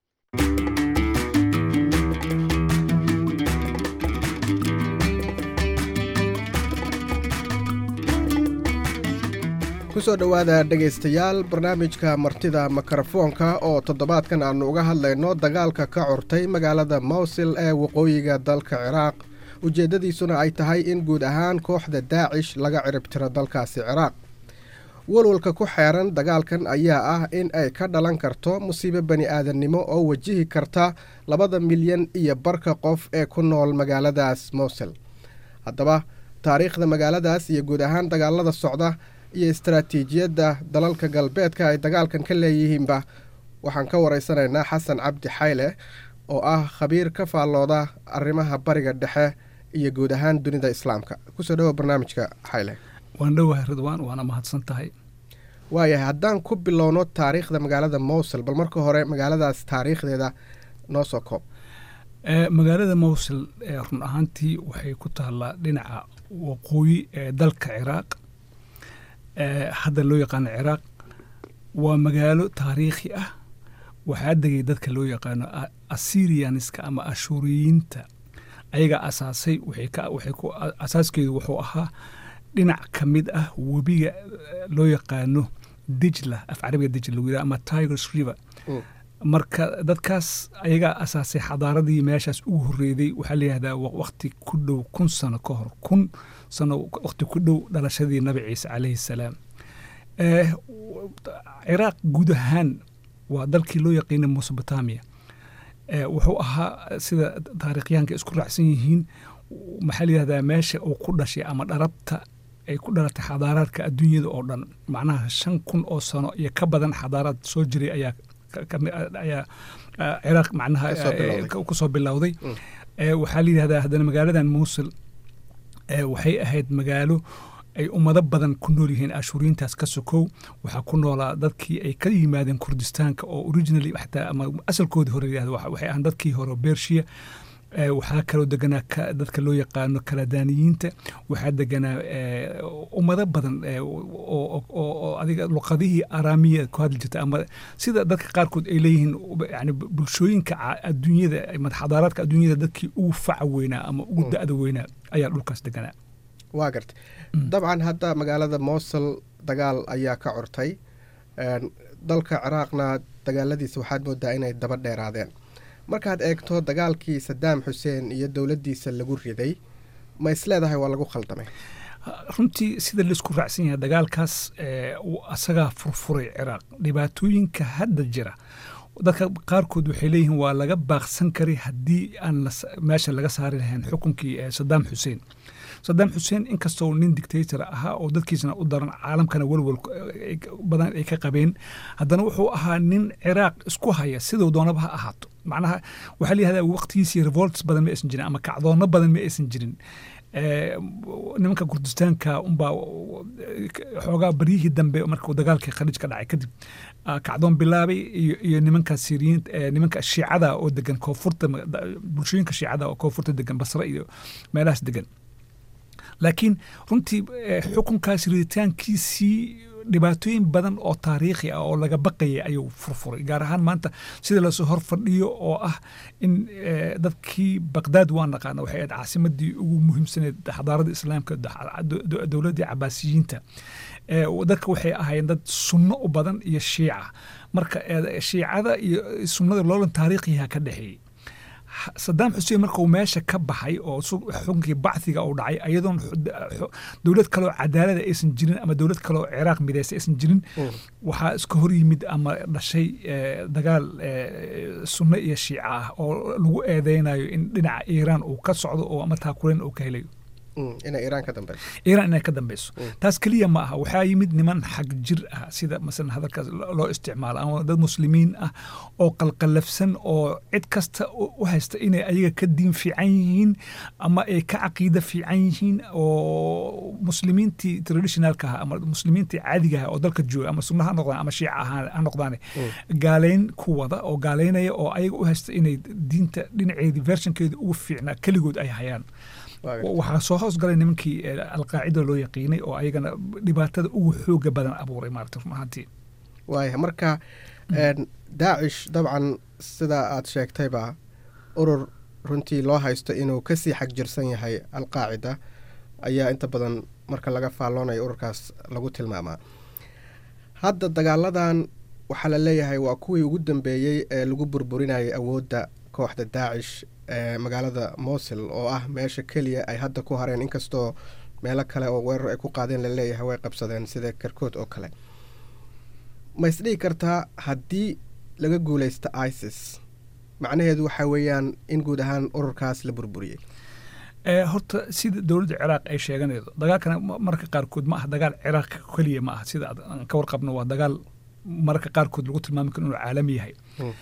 kusoo dhowaada dhegaystayaal barnaamijka martida mikrofoonka oo toddobaadkan aannu uga hadlayno dagaalka ka curtay magaalada mawsil ee waqooyiga dalka ciraaq ujeeddadiisuna ay tahay in guud ahaan kooxda daacish laga ciribtiro dalkaasi ciraaq walwalka ku xeeran dagaalkan ayaa ah in ay ka dhalan karto musiibo bani aadannimo oo wajihi karta labada milyan iyo barka qof ee ku nool magaaladaas mawsil haddaba taariikhda magaaladaas iyo guud ahaan dagaalada socda iyo istaraatiijiyadda dalalka galbeedka ay dagaalkan ka leeyihiinba waxaan ka waraysanaynaa xasan cabdi xayle oo ah khabiir ka faallooda arrimaha bariga dhexe iyo guud ahaan dunida islaamka kusoo dhawo barnaamijka xayle waan dhowahay ridwaan waana mahadsan tahay waayahay haddaan ku bilowno taariikhda magaalada mowsil bal marka hore magaaladaas taariikhdeeda noo soo koob magaalada mowsil run ahaantii waxay ku taallaa dhinaca waqooyi ee dalka ciraaq hadda loo yaqaano ciraaq waa magaalo taariikhi ah waxaa degay dadka loo yaqaano assyrianiska ama ashuuriyiinta ayaga asaasay asaaskeedu wuxuu ahaa dhinac ka mid ah webiga loo yaqaano dijla af carabiga dijla lagu yidhaha ama tigers river marka dadkaas ayagaa asaasay xadaaradii meeshaas ugu horreeyday waxaa la yihahdaa waqti ku dhow kun sano ka hor kun sano waqti ku dhow dhalashadii nabi ciise calayhi salaam ciraaq guud ahaan waa dalkii loo yaqiinay mesobotamia wuxuu ahaa sida taariikhyahanka isku raacsan yihiin maxaa la yihahdaa meesha uu ku dhashay ama dharabta ay ku dhalatay xadaaraadka adduunyada oo dhan macnaha shan kun oo sano iyo ka badan xadaaraad soo jiray ayaa ayaa ciraaq macnaha ku soo bilowday waxaa la yidhahdaa haddana magaaladan muusil waxay ahayd magaalo ay ummado badan ku nool yihiin ashuuriyiintaas ka sokow waxaa ku noolaa dadkii ay ka yimaadeen kurdistaanka oo originally xataa ama asalkoodii hore yidhahda waxay ahaan dadkii hore bershiya waxaa kaloo deganaa dadka loo yaqaano kaladaaniyiinta waxaa deganaa ummado badan oo adiga luqadihii araamiya ku hadli jirta ama sida dadka qaarkood ay leeyihiin yani bulshooyinka adduunyada xadaaraadka adduunyada dadkii ugu faca weynaa ama ugu da'da weynaa ayaa dhulkaas deganaa waa garta dabcan hadda magaalada mowsil dagaal ayaa ka curtay dalka ciraaqna dagaaladiisa waxaad moodaa inay daba dheeraadeen markaad eegto dagaalkii sadaam xuseen iyo dowladdiisa lagu riday ma isleedahay waa lagu khaldamay runtii sida laisku raacsan yahay dagaalkaas asagaa furfuray ciraaq dhibaatooyinka hadda jira dadka qaarkood waxay leeyihiin waa laga baaqsan karay haddii aan meesha laga saari lahayn xukunkii sadaam xuseen sadaam xuseen inkastoo nin dictator ahaa oo dadkiisana u daran caalamkana welwel badan ay ka qabeen haddana wuxuu ahaa nin ciraaq isku haya siduu doonaba ha ahaato macnaha waxaa layihahdaa waqtigiisii revolts badan ma aysan jirin ama kacdoonno badan ma aysan jirin nimanka kurdistaanka unbaa xoogaa baryihii dambe markuu dagaalkii khaliij ka dhacay kadib kacdoon bilaabay iyo nimanka siriyiin nimanka shiicada oo degan koonfurta bulshooyinka shiicada oo koonfurta degan basre iyo meelahaas degan laakiin runtii xukunkaas riditaankiisii dhibaatooyin badan oo taariikhi ah oo laga baqayay ayuu furfuray gaar ahaan maanta sida lasoo hor fadhiyo oo ah in dadkii baqdaad waa naqaana waxay ahayd caasimadii ugu muhiimsaneed xadaarada islaamka dowladdii cabaasiyiinta dadka waxay ahaayeen dad sunno u badan iyo shiica marka shiicada iyo sunnada loolan taariikhiha ka dhexeeyey sadaam xuseen markuu meesha ka baxay oo xukunkii bacdiga uu dhacay ayadoon dowlad kaloo cadaalada aysan jirin ama dowlad kaloo ciraaq mideysa aysan jirin waxaa iska hor yimid ama dhashay dagaal sunno iyo shiica ah oo lagu eedeynayo in dhinaca iiraan uu ka socdo oo ama taakuleen uu ka helayo inay iiraan ka dambeyso iiraan inay ka dambeyso taas keliya ma aha waxaa yimid niman xag jir ah sida masalan hadalkaas loo isticmaalo ama dad muslimiin ah oo qalqalafsan oo cid kasta u haysta inay ayaga ka diin fiican yihiin ama ay ka caqiida fiican yihiin oo muslimiintii traditionalka ah ama muslimiintii caadiga ah oo dalka jooga ama sunna ha noqdaan ama shiica ha noqdaane gaaleyn ku wada oo gaaleynaya oo ayaga u haysta inay diinta dhinaceedii vershankeedii ugu fiicnaa keligood ay hayaan waxaa soo hoosgalay nimankii alqaacida loo yaqiinay oo ayagana dhibaatada ugu xooga badan abuuray maarata run ahaantii waaya marka daacish dabcan sida aad sheegtayba urur runtii loo haysto inuu kasii xagjirsan yahay alqaacida ayaa inta badan marka laga faalloonayo ururkaas lagu tilmaamaa hadda dagaaladan waxaa la leeyahay waa kuwii ugu dambeeyey ee lagu burburinayay awoodda kooxda daacish ee magaalada mosil oo ah meesha keliya ay hadda ku hareen inkastoo meelo kale oo weerar ay ku qaadeen laleeyahay way qabsadeen sida karkood oo kale ma isdhihi kartaa haddii laga guuleysta isis macnaheedu waxaa weeyaan in guud ahaan ururkaas la burburiyey horta sida dowladda ciraaq ay sheeganaydo dagaalkana mararka qaarkood ma aha dagaal ciraaq keliya ma aha sida aan ka warqabno waa dagaal mararka qaarkood lagu tilmaami karo inuu caalami yahay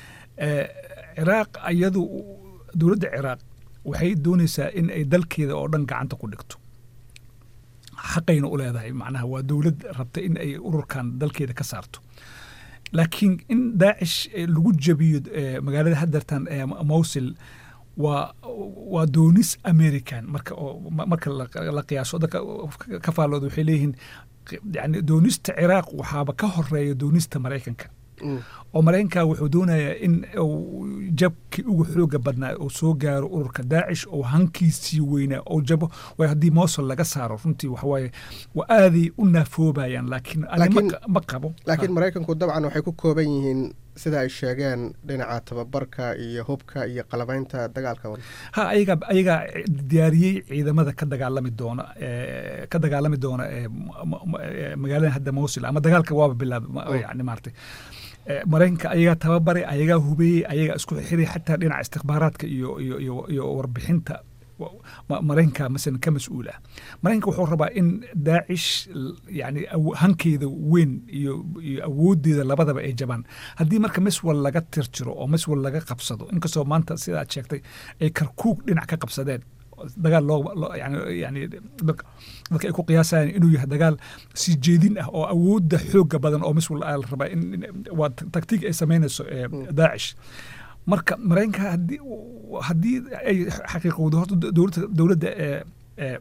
ciraaq iyadu dowladda ciraaq waxay doonaysaa in ay dalkeeda oo dhan gacanta ku dhigto xaqayna u leedahay macnaha waa dowlad rabta in ay ururkan dalkeeda ka saarto laakiin in daacish lagu jabiyo magaalada hadartan ee mowsil waa waa doonis american marka marka la qiyaaso dadka ka faallooda waxay leeyihiin yani doonista ciraaq waxaaba ka horeeya doonista maraykanka oo maraykanka wuxuu doonayaa in jabkii ugu xooga badnaa uu soo gaaro ururka daacish oo hankiisii weynaa oo jabo way haddii mosul laga saaro runtii waxawaaye waa aaday u naafoobayaan laakiin ma qabo laakiin maraykanku dabcan waxay ku kooban yihiin sida ay sheegeen dhinaca tababarka iyo hubka iyo qalabaynta dagaalka ha ayagaa ayagaa diyaariyey ciidamada ka dagaalami doona ka dagaalami doona magaalada hadda mosul ama dagaalka waaba bilaaba yani maartay maraykanka ayagaa tababaray ayagaa hubeeyey ayagaa isku xiray xataa dhinaca istikbaaraadka iyo iyo iyo iyo warbixinta maraykanka masalan ka mas-uul ah maraykanka wuxuu rabaa in daacish yani hankeeda weyn iyo iyo awooddeeda labadaba ay jabaan haddii marka miswal laga tirjiro oo miswal laga qabsado inkastoo maanta sida aad sheegtay ay karkuug dhinac ka qabsadeen dagaal loo yani yani dadka ay ku qiyaasayaan inuu yahay dagaal sii jeedin ah oo awoodda xooga badan oo miswal la rabaa in waa taktiig ay samaynayso daacish marka maraykanka haddii haddii ay xaqiiqowdo horta dowladda dowladda ee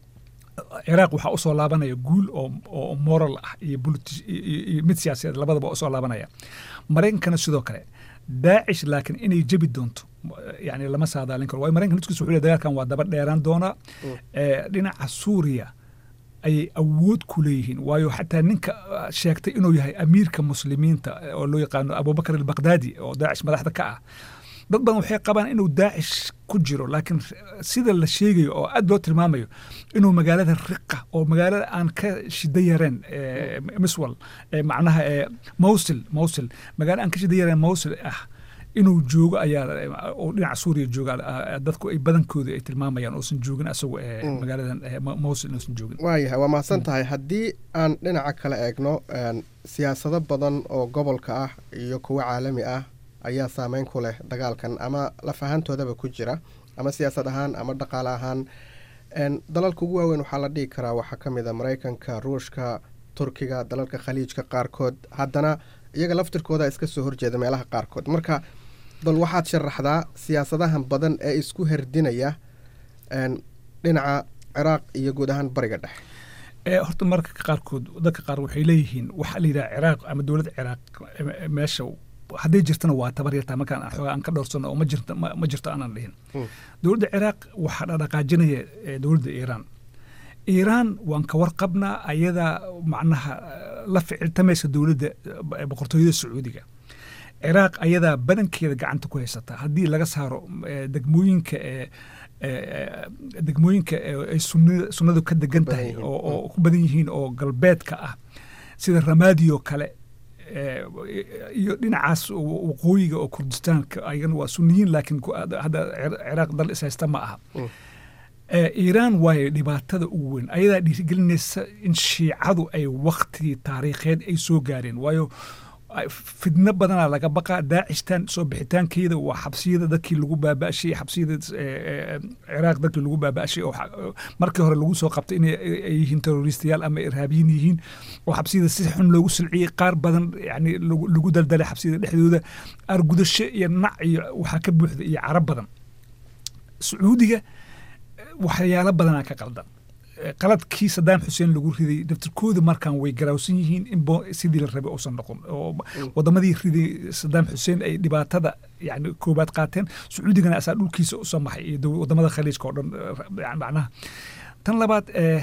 ciraaq waxaa usoo laabanaya guul oo oo moral ah iyo iyo mid siyaasadeed labadaba usoo laabanaya maraykankana sidoo kale daacish laakiin inay jebi doonto yani lama saadaalin karo waayo maraykanka naftigiisa wuxuu leeyahay dagaalkan waa daba dheeraan doonaa dhinaca suuriya ayay awood ku leeyihiin waayo xataa ninka sheegtay inuu yahay amiirka muslimiinta oo loo yaqaano abubakar albaqdaadi oo daacish madaxda ka ah dad badan waxay qabaan inuu daacish ku jiro laakiin sida la sheegayo oo aad loo tilmaamayo inuu magaalada riqa oo magaalada aan ka shida yareen miswal macnaha mowsil mowsil magaala aan ka shida yareen mowsil ah inuu joogo ayaa oo dhinaca suuriya jooga dadku ay badankooda ay tilmaamayaan uusan joogin asagu magaaladan mowsil inuusan joogin waayahay waa mahadsan tahay haddii aan dhinaca kale eegno siyaasado badan oo gobolka ah iyo kuwo caalami ah ayaa saameyn ku leh dagaalkan ama lafahantoodaba ku jira ama siyaasad ahaan ama dhaqaale ahaan dalalka ugu waaweyn waxaa la dhihi karaa waxaa ka mid a maraykanka ruushka turkiga dalalka khaliijka qaarkood haddana iyaga laftirkooda iska soo horjeeda meelaha qaarkood marka bal waxaad sharaxdaa siyaasadahan badan ee isku herdinaya dhinaca ciraaq iyo guud ahaan bariga dhexe horta marka qaarkood dadka qaar waxay leeyihiin waxaa la yidhaha ciraaq ama dowladda ciraaq meesha hadday jirtana waa tabar yartaa markaan xoogaa aan ka dhowrsano oo ma jirto ma jirto aanan dhihin dowladda ciraaq waxaa dhaqaajinaya dowladda iiraan iiraan waan ka warqabnaa ayadaa macnaha la ficiltamaysa dowladda boqortooyada sacuudiga ciraaq ayadaa badankeeda gacanta ku haysataa haddii laga saaro degmooyinka degmooyinka ay sunnadu ka degan tahay oo ku badan yihiin oo galbeedka ah sida ramaadiyo kale iyo dhinacaas waqooyiga oo kurdistaanka ayagana waa sunniyiin laakiin hadda ciraaq dal is haysta ma aha iiraan waayo dhibaatada ugu weyn ayadaa dhiirigelinaysa in shiicadu ay waktigii taariikheed ay soo gaareen waayo fidno badanaa laga baqaa daacishtan soo bixitaankeeda waa xabsiyada dadkii lagu baaba'shay xabsiyada ciraaq dadkii lagu baaba'shay oo markii hore lagu soo qabtay inay yihiin terroristayaal ama irhaabiyiin yihiin oo xabsiyada si xun loogu silciyey qaar badan yani lagu daldalay xabsiyada dhexdooda argudasho iyo nac iyo waxaa ka buuxda iyo carab badan sacuudiga waxyaalo badanaa ka qaldan Eh, qaladkii sadaam xuseen lagu riday naftirkooda markaan way garaawsan yihiin in bo- sidii la rabay uusan noqon oo wadamadii riday sadaam xuseen ay dhibaatada yani koobaad qaateen sacuudigana asaa dhulkiisa usoo maxay iyo daw- wadamada khaliijka oo dhan eh, yani macnaha tan labaad eh,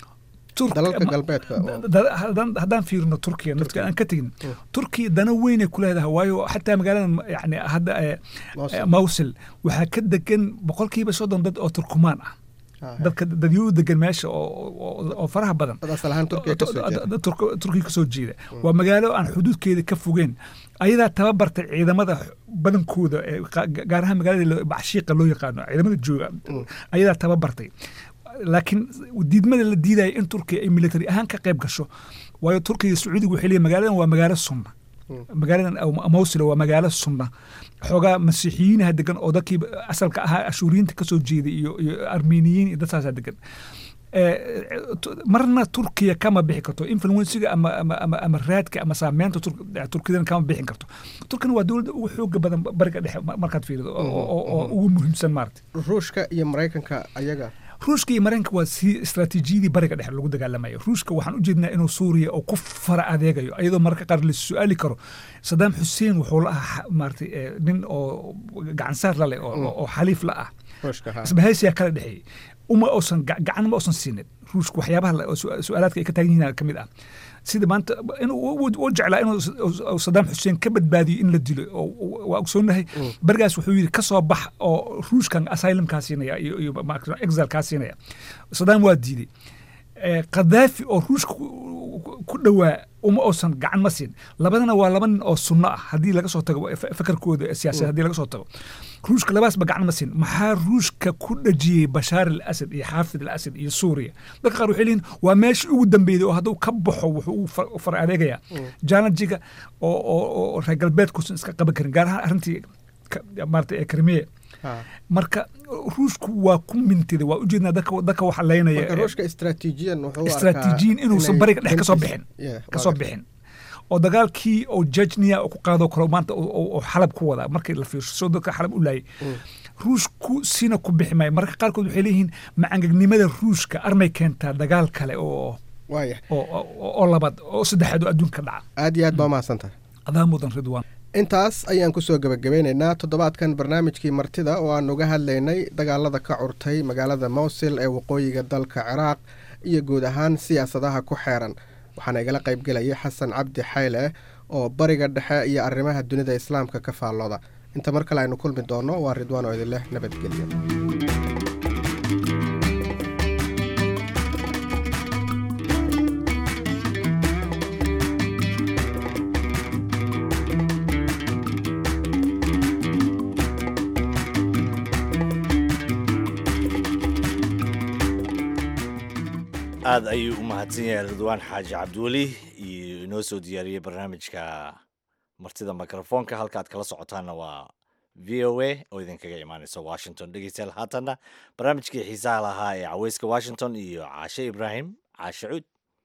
Turk- dalalka ma- galbeedka oo- da- da- haddaan haddaan fiirino turkiya naftiga aan ka tegin turkiya dana weynay ku leedahay waayo xataa magaaladan yani hadda eh, Mosul. eh, mawsil waxaa ka degan boqolkiiba soddon dad oo turkumaan ah dadka dadyuu degan meesha oo- oo oo faraha badan dad asal ahaan Turkiga ka soo jeeda. dad Turk- turkiga kasoo jeeda waa magaalo aan xuduudkeeda ka fogeen ayadaa tababartay ciidamada badankooda ee qa- gaar ahaan magaalada lo- bacshiiqa loo yaqaano ciidamada jooga ayadaa tababartay laakiin diidmada la diidaya in turkiya ay military ahaan ka qayb gasho waayo turkiga iyo sacuudiga waxay leeyihin magaaladan waa magaalo sunna magaaladan aw- mawsil waa magaalo sunna xoogaa masiixiyiinaha degan oo dadkii asalka ahaa ashuuriyiinta kasoo jeeday iyo iyo armeniyiin iyo dadkaasaa degan Eh, tu- marna turkiya kama bixi karto influensiga ama ama ama, ama raadka ama saameynta Tur- turkidan kama bixin karto turkina waa dowladda ugu xooga badan bariga dhexe ma- markaad fiirido oo- oo oo ugu muhiimsan maarata ruushka iyo maraykanka ayaga ruushka iyo maraykanka waa si istaraatiijiyadii bariga dhexe lagu dagaalamayo ruushka waxaan u jeednaa inuu suuriya oo ku fara adeegayo iyadoo mararka qaar la su-aali karo sadaam xuseen wuxuu la ahaa maarata eh, nin oo gacansaar la leh oo- oo oo xaliif la ah ruushka ha isbahaysiyaa kala dhexeeyey uma uusan ga- gacan ma uusan siinin ruushka waxyaabaha la- oo su- su-aalaadka ay ka taagan yihiin ka mid ah sida maanta inuu u- u jeclaa inuu s- uu sadaam xuseen ka badbaadiyo in la dilo oo oo- waa ogsoonahay berigaas wuxuu yidhi ka soo bax oo ruushkan asylum kaa siinaya iyo iyo ma- exile kaa siinaya sadaam waa diiday Eh, qadaafi oo ruushka ku- ku- ku dhowaa uma uusan gacan ma siin labadana waa laba nin oo sunno ah haddii laga soo tago fa- fakarkooda siyaasadeed haddii laga soo tago ruushka labaasba gacan ma siin maxaa ruushka ku dhajiyey bashaar al asad iyo xaafid al asad iyo suuriya dadka qaar waxay leeyihin waa meesha ugu dambeeyday oo hadduu ka baxo wuxuu u far- u far adeegayaa jaanajiga oo oo oo reer galbeedkuusan iska qaban karin gaar ahaan arrintii ka- maarata ee krimiye marka ruushku waa ku mintiday waa ujeednaa dadka dadka waxa leynaya marka ruushka istaraatiijiyan wuxuu u arkaa istaraatiijiyin inuusan inay bariga dhex kasoo dantiisa- bixin Yeah, kasoo waa bixin oo dagaalkii oo jejnia ku qaado karo maanta oo- oo oo xalab ku wada markii la fiirsho soo dadka xalab u laayay ruushku sina ku bixi maayo marka qaarkood waxay leeyihiin macangagnimada ruushka armay keentaa dagaal kale oo waaya oo oo- oo labaad oo saddexaad oo adduunka ka dhaca aad iyo aad baa mahadsantahay adaa mudan ridwaan intaas ayaan kusoo gebagabeynaynaa toddobaadkan barnaamijkii martida oo aan uga hadlaynay dagaalada ka curtay magaalada mowsil ee waqooyiga dalka ciraaq iyo guud ahaan siyaasadaha ku xeeran waxaana igala qaybgelaya xasan cabdi xayle oo bariga dhexe iyo arrimaha dunida islaamka ka faallooda inta mar kale aynu kulmi doono waa ridwaan oo idin leh nabadgelyo aad ayuu u mahadsan yahay ridwaan xaaji cabdiweli iyo inoo soo diyaariyey barnaamijka martida mikrofoonka halkaad kala socotaanna waa v o a oo idinkaga imaaneysa washington dhegeystayaal haatanna barnaamijkii xiisaha lahaa ee caweyska washington iyo caashe ibraahim caashe cuud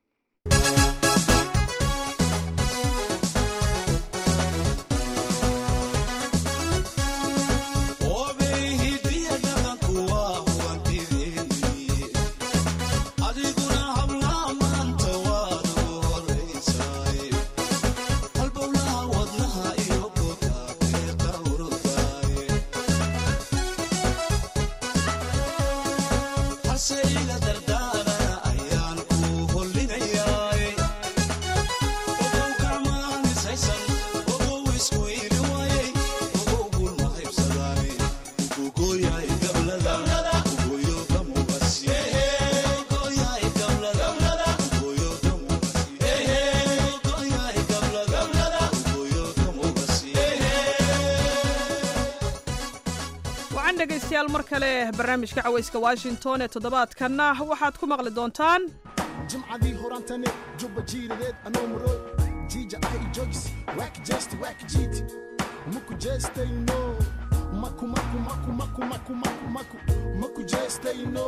wacan dhegaystayaal mar kale barnaamijka cawayska washington ee toddobaadkanna waxaad ku maqli doontaan jimcadii horantane jubba jiiradeed anoo maro jiija ah i joogis waak jeesti waak jiiti maku jeestayno maku maku maku maku maku maku maku maku jeestayno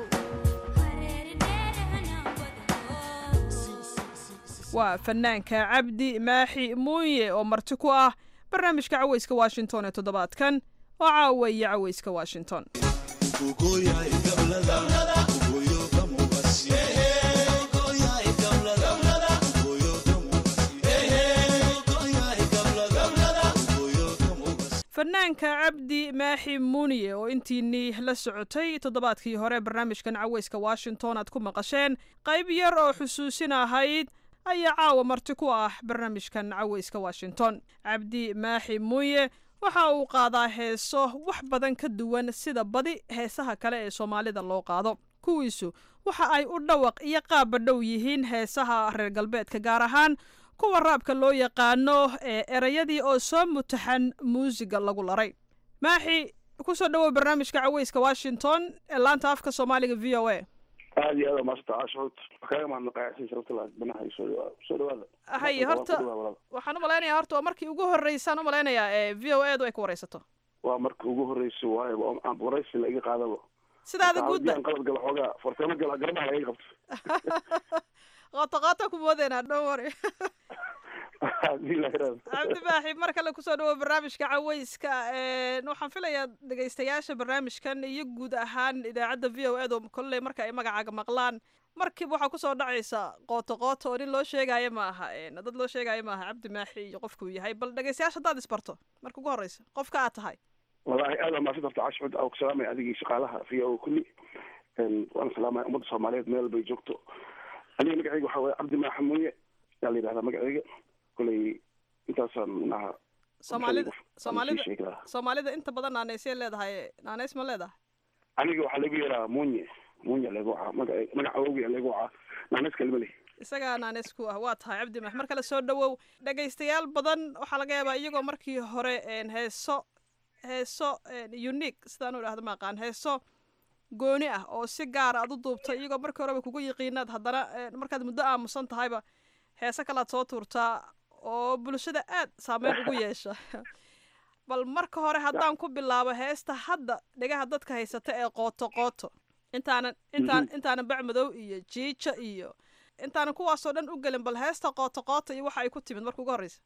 waa fanaanka cabdi maaxi muuye oo marti ku ah barnaamijka cawayska washington ee toddobaadkan oo caawaya cawayska washington fanaanka cabdi maaxi muuniye oo intiinii la socotay toddobaadkii hore barnaamijkan caweyska washington aad ku maqasheen qayb yar oo xusuusin ahayd ayaa caawa marti ku ah barnaamijkan caweyska washington cabdi maaxi muuye waxa uu qaadaa heeso wax badan ka duwan sida badi heesaha kale ee soomaalida loo qaado kuwiisu waxa ay u dhawaq iyo qaabba dhow yihiin heesaha reer galbeedka gaar ahaan kuwa raabka loo yaqaano ee erayadii oo soo mutaxan muusiga lagu laray maaxi kusoo dhawow barnaamijka caweyska washington ee laanta afka soomaaliga v o a aad iyo aad maasanta caashuud kaaga mahadnaqaayasiin sharafta banaha soo dhawaada hay horta waxaan u malaynayaa horta waa markii ugu horreysaan u malaynayaa ee v o a du ay ku wareysato waa markii ugu horreysay waayo aan wareysi la iga qaadaba sidaada guudba qalad gala xoogaa farteemo gala garbaha laga qabto qooto qooto ku moodeena don't worry cabdi baaxi mar kale kusoo dhawow barnaamijka caweyska waxaan filayaa dhegeystayaasha barnaamijkan iyo guud ahaan idaacadda v o edo kolley marka ay magacaaga maqlaan markiiba waxaa kusoo dhacaysa qooto qooto oo nin loo sheegaayo ma aha dad loo sheegaayo ma aha cabdi maaxi iyo qofkuu yahay bal dhegeystayaasha haddaad isbarto marka ugu horreysa qofka aad tahay wallaahi aad waa maasanta horta cashcud aa ku salaamaya adigii shaqaalaha v o kulli waana salaamaya ummadda soomaaliyeed meel bay joogto aniga magacayga waxaa waye cabdi maaxi muuye yaa la yidhahdaa magacayga koley intaasaan minaha soomaalida soomaalida soomaalida inta badan naaneysay leedahay naaneys ma leedahay aniga waxaa lagu yeeraa munye munye lagu wacaa magaca magaca awowga lagu wacaa naaneys kalima leh isagaa naaneys ku ah waa tahay cabdi max mar kale soo dhawow dhegaystayaal badan waxaa laga yaabaa iyagoo markii hore heeso heeso unique sidaan u idhahdo maaqaan heeso gooni ah oo si gaara aad u duubtay iyagoo markii horeba kugu yiqiinaad haddana markaad muddo aamusan tahayba heese kalaad soo tuurtaa oo bulshada aad saameyn ugu yeesha bal marka hore haddaan ku bilaabo heesta hadda dhegaha dadka haysata ee qooto qooto intaanan intaan intaanan bacmadow iyo jiijo iyo intaanan kuwaasoo dhan u gelin bal heesta qooto qooto iyo waxa ay ku timid marka ugu horreysa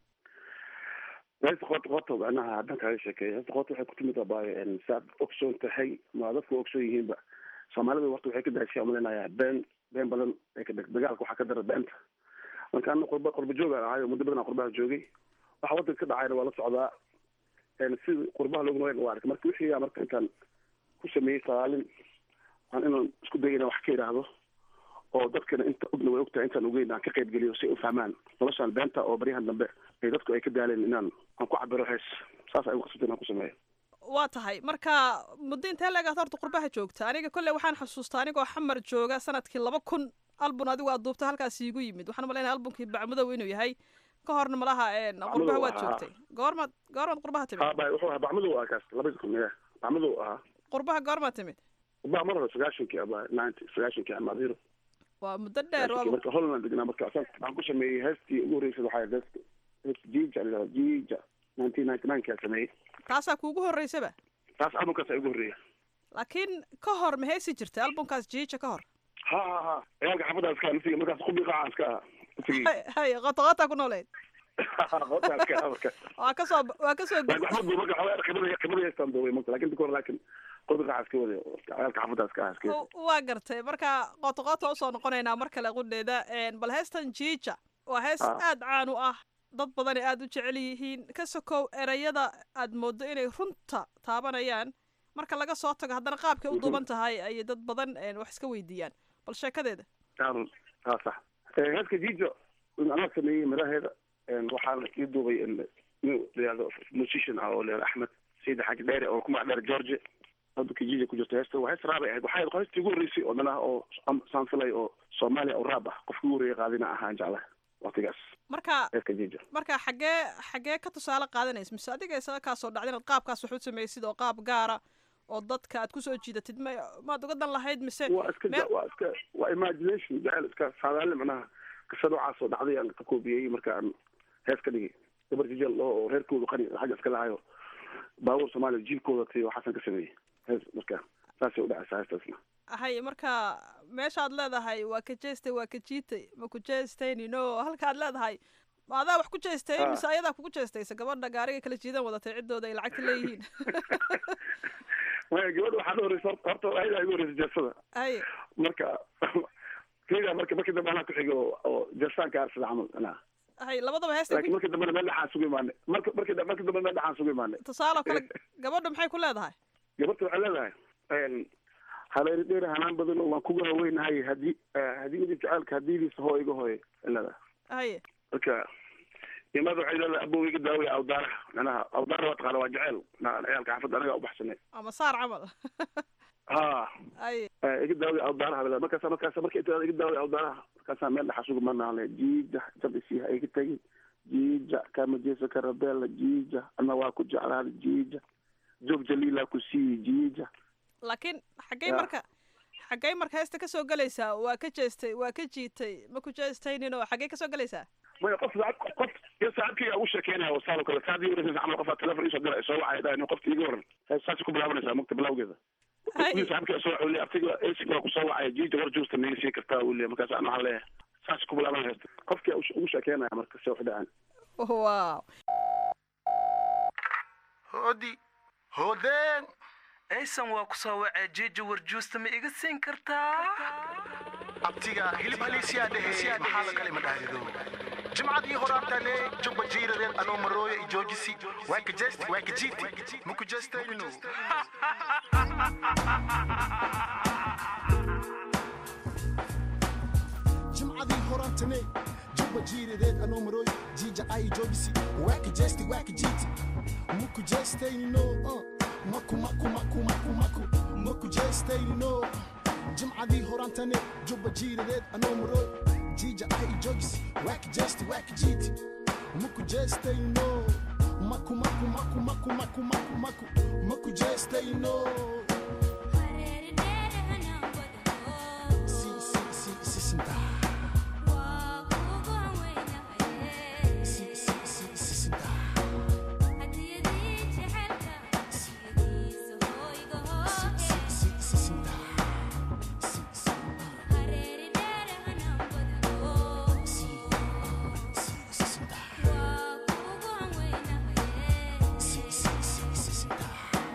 heesta qooto qooto macnaha haddaan kaaga sheekeeya heesta qooto waxay ku timid abaayo saad ogsoon tahay ma dadku ogsoon yihiinba soomaalida horta waxay ka daashay umaleynayaa been been badan ee ka dheg dagaalka waxaa ka dara beenta marka ana qurba qurba joogaan ahayo muddo badan aan qurbaha joogay waxa wadanka ka dhacayna waa la socdaa sida qurbaha loogu nool waa arkay marka wixii marka intaan ku sameeyey sagaalin waan inaan isku dayo inaan wax ka idhaahdo oo dadkana inta ogna way ogtahay intaan ogeyn aan ka qayb geliyo si ay u fahmaan noloshaan beenta oo baryahan dambe ay dadku ay ka daaleen inaan aan ku cabiro hees saas ay uqasabta inaan ku sameeyo waa tahay marka muddo intee leegaad horta qurbaha joogta aniga kolley waxaan xusuustaa anigoo xamar jooga sanadkii laba kun albun adigu aad duubta halkaas iigu yimid waxaan malaynaya albunkii bacmadow inuu yahay ka horna malaha qurbaha waad joogtay goormaad goormaad qurbaha timid wuxuu ahaa bacmadow ah kaas labada kun ya bacmadow ahaa qurbaha goormaad timid qurbaha mar hore sagaashankii aba ninety sagaashankii amaadiro waa muddo dheer marka holland degnaa marka waxaan ku sameeyey heestii ugu horreysay waxaa heesta heesta jiija la jiija nineteen ninety nine kaa sameeyey taasaa kuugu horreysaba taas albumkaas aa ugu horreeya laakiin ka hor ma heesi jirtay albumkaas jiija ka hor ha ha ha ciyaalka xaafadaas ka naftiga markaas qubi qaacan iska ahaa hay qoto qotaa ku nooleyd waa kasoo waa kasoo khibradaystaan duubay marka lakin dika hore laakin qubi qaaca iska wada ciyaalka xaafadaas ka aha iska waa gartay marka qoto qoota usoo noqonaynaa mar kale qudheeda bal heestan jiija waa hees aad caan u ah dad badan ay aada u jecel yihiin ka sokow erayada aad mooddo inay runta taabanayaan marka laga soo tago haddana qaabkay u duuban tahay ayay dad badan wax iska weydiiyaan bal sheekadeeda ha sax heeska jijo anaa sameeyey miraheeda waxaana ii duubay nin layihahdo musician ah oo layihahdo axmed sayid xaaji dheere oo ku magac dheer george hadalka jijo ku jirta heesta waa hees raabay ahayd waxay ahayd heestii ugu horreysay oo dhan ah oo saan filay oo soomaaliya oo raab ah qofkii ugu horreeyay qaadina ahaan jeclaha waqtigaas marka heeska jijo marka xaggee xaggee ka tusaale qaadanaysa mise adiga isaga kaasoo dhacda inaad qaabkaas wax u samaysid oo qaab gaara oo dadka aad kusoo jiidatid ma maad uga dan lahayd mise waa iska waa iska waa imagination jacel iska saadaali macnaha qisa noocaas oo dhacday aan ka koobiyey marka aan hees ka dhigay gabar jijal oo reerkoodu qani xagga iska lahayo baabuur soomaaliya jiilkooda tay waxaasan ka sameeyey hees marka saasay u dhacaysaa heestaasna hay marka meeshaad leedahay waa ka jeestay waa ka jiitay ma ku jeestaynino halkaad leedahay ma adaa wax ku jeestay mise ayadaa kugu jeestaysa gabadha gaariga kala jiidan wadatay ciddooda ay lacagta leeyihiin maya gabadha waxaa horeysa horta ayada igu horeysa jeesada haye marka keyga marka markii dambe anaa ku xigo oo jeestaanka arsada camal anaa haye labadaba heesta laakiin markii dambena meel dhexaan sugu imaanay marka markii da- markii dambe meel dhexaan sugu imaanay tusaale oo kale gabadha maxay ku leedahay gabadha waxay leedahay habeeri dheer hanaan badan oo waan kuga haweynahay haddii haddii midib jacaylka hadiidiisa hoo iga hooye ay leedahay haye marka imaada waxay leedahay abow iga daawaya awdaaraha manaha awdaara waa taqaana waa jaceyl na ciyaalka xaafadda anaga ubaxsanay ama saar camal ha haye iga daawaya awdaaraha bale markaasa markaasa marka inta iga daawaya awdaaraha markaasaa meel dhaxa sugu manaale jiija jab isiiha iga tegi jiija kama jeesa karabela jiija ana waa ku jeclaada jiija joog jaliila ku siiyi jiija laakiin xaggay Ya. marka xaggay marka heesta kasoo gelaysaa waa ka jeestay waa ka jiitay ma ku jeestaynin oo xaggay kasoo gelaysaa maya qof saacad qof iyo saacadkayga ugu sheekeynaya wasaal oo kale saacadii wareysa camal qofaa telefon isoo dira soo wacay dhahay qofka iga waran saas ku bilaabanaysaa mugta bilawgeeda iyo saacadkayga soo wacay aftiga esiga waa kusoo wacaya jiija war juusta naga sii kartaa uu leeyahay markaas aan waxaan leeyahay saas ku bilaabanaya qofkii ugu sheekeynaya marka se wax dhacaan wow hoodi hoodeen aysan waa ku soo wacee jiija warjuusta ma iga siin kartaa abtiga hilib haliisiyaa dhehe maxaa la kale ma dhahdido jimcadii horaantale jubba jiiradeed anoo marooyo i joojisi waa ka jeesti waa ka jiiti ma ku jeestaynino jimcadii horaantane jubba jiiradeed anoo marooy jiija ay joogisi waaka jeesti waaka jiiti muku jeestaynino uh. maku maku maku maku maku maku jeestaynino jimcadii horaantane jubba jiiradeed anoo marooy jiija ay joogisi waaka jeesti waaka jiiti muku jeestaynino maku maku maku maku maku maku maku maku jeestaynino si si si si sinta si si si si sinta si si si sinta si si si si si sinta si si si si sinta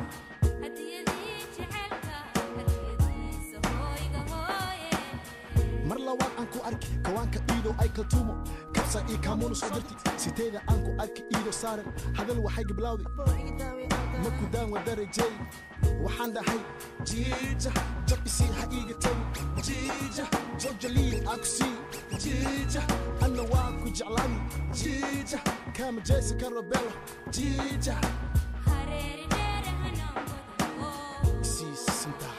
mar labaad aan ku arki kawaanka iidow ay kaltuumo kabsa io kaamuuna soo dirti siteeda aan ku arki iido saaran hadal waxay giblawdi maku daan wadarajey waxaan dhahay jiija jab isii ha iiga tagi jiija jojaliil aan ku sii jiija anna waan ku jeclaani jiija kaama jeesi karo belo jiija sii sintaa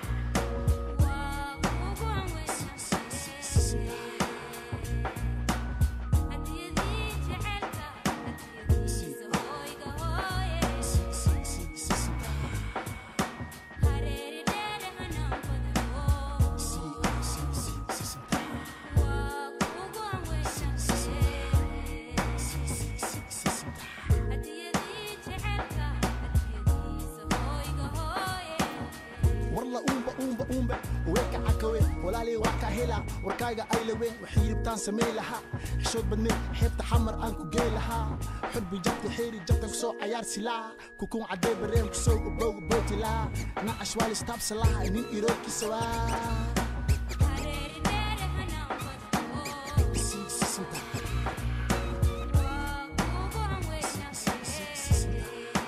warla uumba uumba uumbe weeka cakawe walaalay waa kaa helaa warkaaga ay laween waxay yiribtaan samey lahaa xishood badneed xeebta xamar aan ku gey lahaa xurbi jabta xeeri jabtan kusoo cayaar silaa kukuun cadee bareem kusoo ubowga bootilaa nacash waa listaabsa lahaa nin iroodkiisa waa Si, si, sinta. Si, si, si, sinta.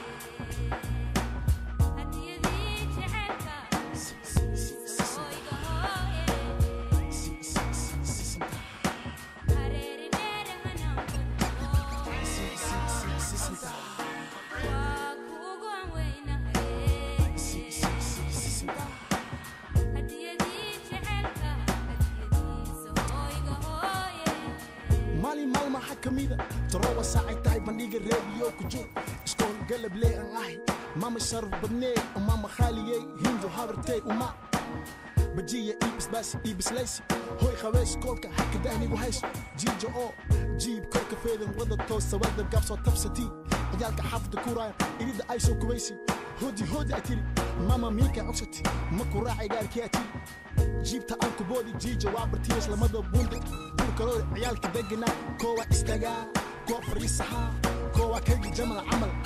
maalin maalmaha ka mida toroba saacay tahay bandhiga reediyo ku jir iskool galablee aan ahay mama sharaf badnee mama khaaliyey hindu habartey uma bajiya iibisbaasi iibislaysi hoy qabeys koolka haka dahnigu hayso jiija oo jiib korka feedan wada toosa wada gaabsoo tabsati ciyaalka xaafada kuraayan irida ay soo kubaysi hodi hodi ay tiri mama miika cogsati ma ku raacay gaarkii ay tiri jiibta aan ku boodi jiija waa bartiis lamada buunda dhulkalooda ciyaalka deganaa koowa istagaa koo fariisahaa koowa kaygi jamal camal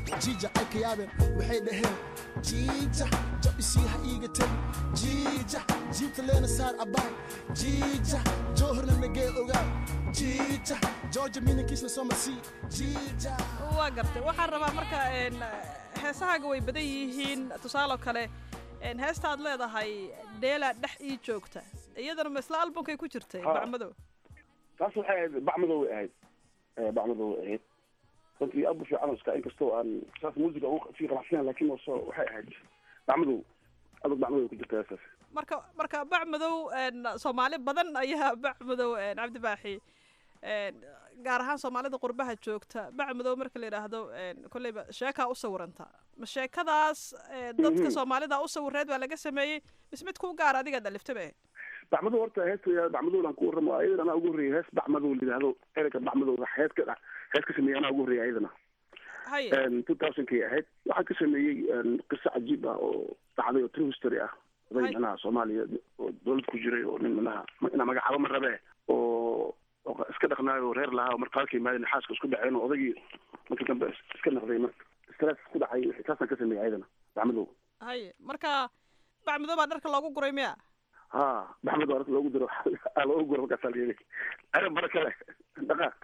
jiija ay ka yaabeen waxay dhaheen jiija jab isii ha iiga tegi jiija jiibta leena saar abaay jiija joohorna nagee ogaa jiija georgia minankiisna soo marsii jiija waa gartay waxaan rabaa marka een, heesahaaga way badan yihiin tusaaloo kale een, heesta aad leedahay dheelaa dhex ii joogta iyadana ma isla albumkay ku jirtay Ha. bacmadow taas waxay ahayd bacmadow way ahayd Eh, bacmadow way ahayd runtii aad u fiican iska inkastoo aan saas muusiga ugu sii qanacsanaa laakiin oo soo waxay ahayd bacmadow adag bacmadow way ku jirta heestaas marka marka bacmadow een, soomaali badan ayaa bacmadow een, cabdi baaxi een, gaar ahaan soomaalida qurbaha joogta bacmadow marka la yidhaahdo een, kolleyba sheekaa u sawiranta ma sheekadaas ee, dadka Mhm. soomaalida u sawireed baa laga sameeyey mis mid kuu gaar adiga dhaliftaba bacmadow horta heesta bacmadow aan ku warramo ayadana anaa ugu horreeyay hees bacmadow la yidhaahdo ereyga bacmadow hees ka dha hees ka sameeyay anaa ugu horreeyay ayadana haye two thousandkay ahayd waxaan ka sameeyey een, qiso cajiib ah oo dhacday oo true history ah oday Hay. manaha soomaaliya oo dowlad ku jiray oo nin manaha inaa magacaabo ma rabe oo oo iska dhaqnaayo oo reer lahaa oo marka halka yimaadeen xaaska isku dhaceen oo odaygii markii dambe is- iska naqday marka stress ku dhacay wixii taasaan ka sameeyey ayadana bacmadow haye marka bacmadow baa dharka loogu guray miya ha baxmed waa loogu diro aa loogu guro markaasaa la yidhi aran bara kale dhaqaaq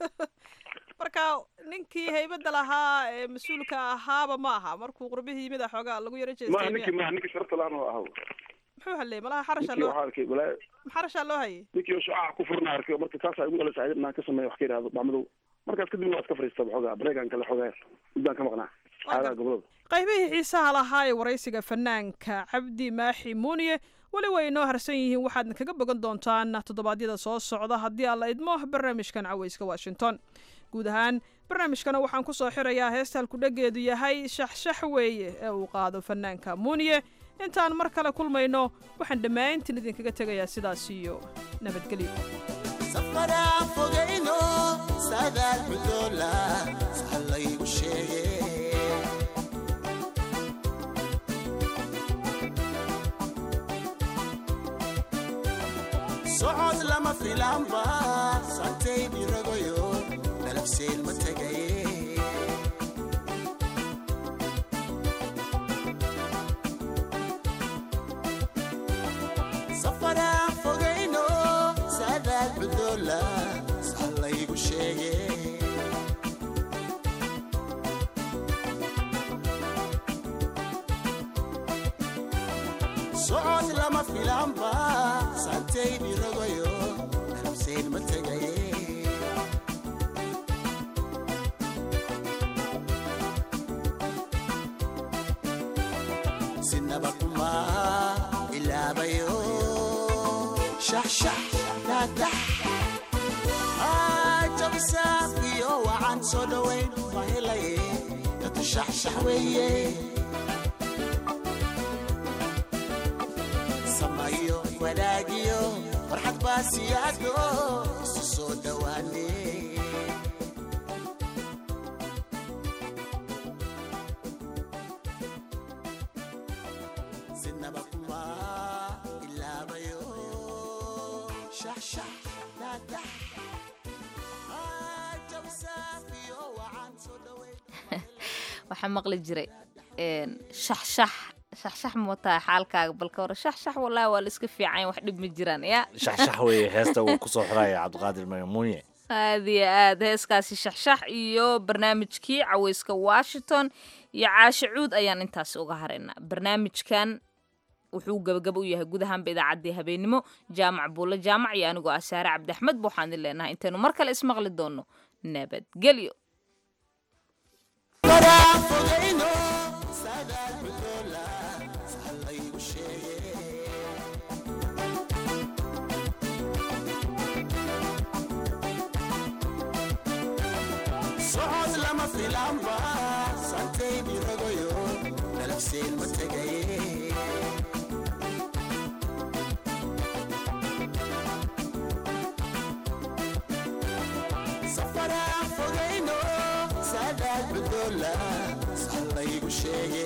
marka ninkii haybadda lahaa ee mas-uulka ahaaba ma aha markuu qurbihii yimid a xoogaa lagu yaro ma jeestay ninkii miya ma ninkii sharafta laan oo ahaw muxuu halleeyey malaha xarashaa ninkii loo waxaa arkay balaa xarashaa loo hayay ninkii oo shucaaca ku furna arkay marka taasaa igu dhalaysa ayadna aan ka sameeyo wax ka yidhaahdo bacmadow markaas kadibna waa iska fariista xoogaa bareegaan kale xoogaa muddaan ka maqnaa xaalaha gobolada qaybihii xiisaha lahaa ee waraysiga fanaanka cabdi maaxi muuniye weli way inoo harsan yihiin waxaadna kaga bogan doontaan toddobaadyada soo socda haddii aan la idmo barnaamijkan cawayska washington guud ahaan barnaamijkana waxaan ku soo xirayaa heesta halkudhageedu yahay shaxshax weeye ee uu qaado fanaanka muuniye intaan mar kale kulmayno waxaan dhammaantiin idinkaga tegayaa sidaas iyo nabadgelyo safaraan fogayno saadaal xudoola saxa laygu sheege socod lama filaanba santay dhiragoyo dalabseen ma tegaye safaraan fogayno saadaal xudoola saxa laygu sheege socod lama filaanba santay dhiragoyo dalabseen ma tegaye sinaba kuma ilaabayo shaxshax daadax jabisaafiyo wacan soo dhowayn ma helaye dadu shaxshax weeye samayo wanaagiyo farxad baa siyaado isu soo dhowaane sinaba kuma ilaabayo shaxshax daadax jabisaafiyo wacan soo dhowayn waxaa maqli jiray een, shaxshax shaxshax mootaa xaalkaaga balka hore shaxshax walaahi waa la iska fiican wax dhib ma jiraan ya shaxshax weeye heesta uu kusoo xiraya cabdiqaadir magamuunye aad iyo aad heeskaasi shaxshax iyo barnaamijkii caweyska washington iyo caashe cuud ayaan intaasi uga haraynaa barnaamijkan wuxuu gabagaba u yahay guud ahaanba idaacaddii habeenimo jaamac buulle jaamac iyo anigoo ah saare cabdiaxmed ba waxaan idin leenahay intaynu mar kale ismaqli doono nabadgelyo faraan fogayno saadaal xudoola saxa laygu sheege socod lama filaanba santay dhiragoyo dalabseen ma tegaye safaraan fogayno saadaal xudoola saxa laygu sheege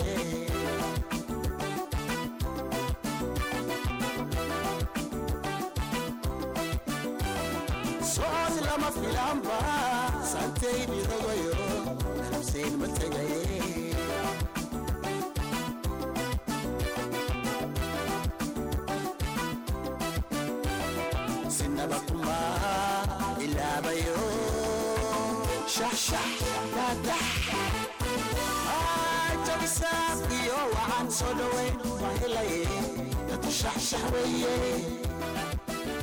socod lama filaanba santayni rogayo xabsiin ma tegaye sinaba kuma ilaabayo shaxshax daadax jabisaaf iyo waxaan soo dhoweyn waa helaye dadu shaxshax weeye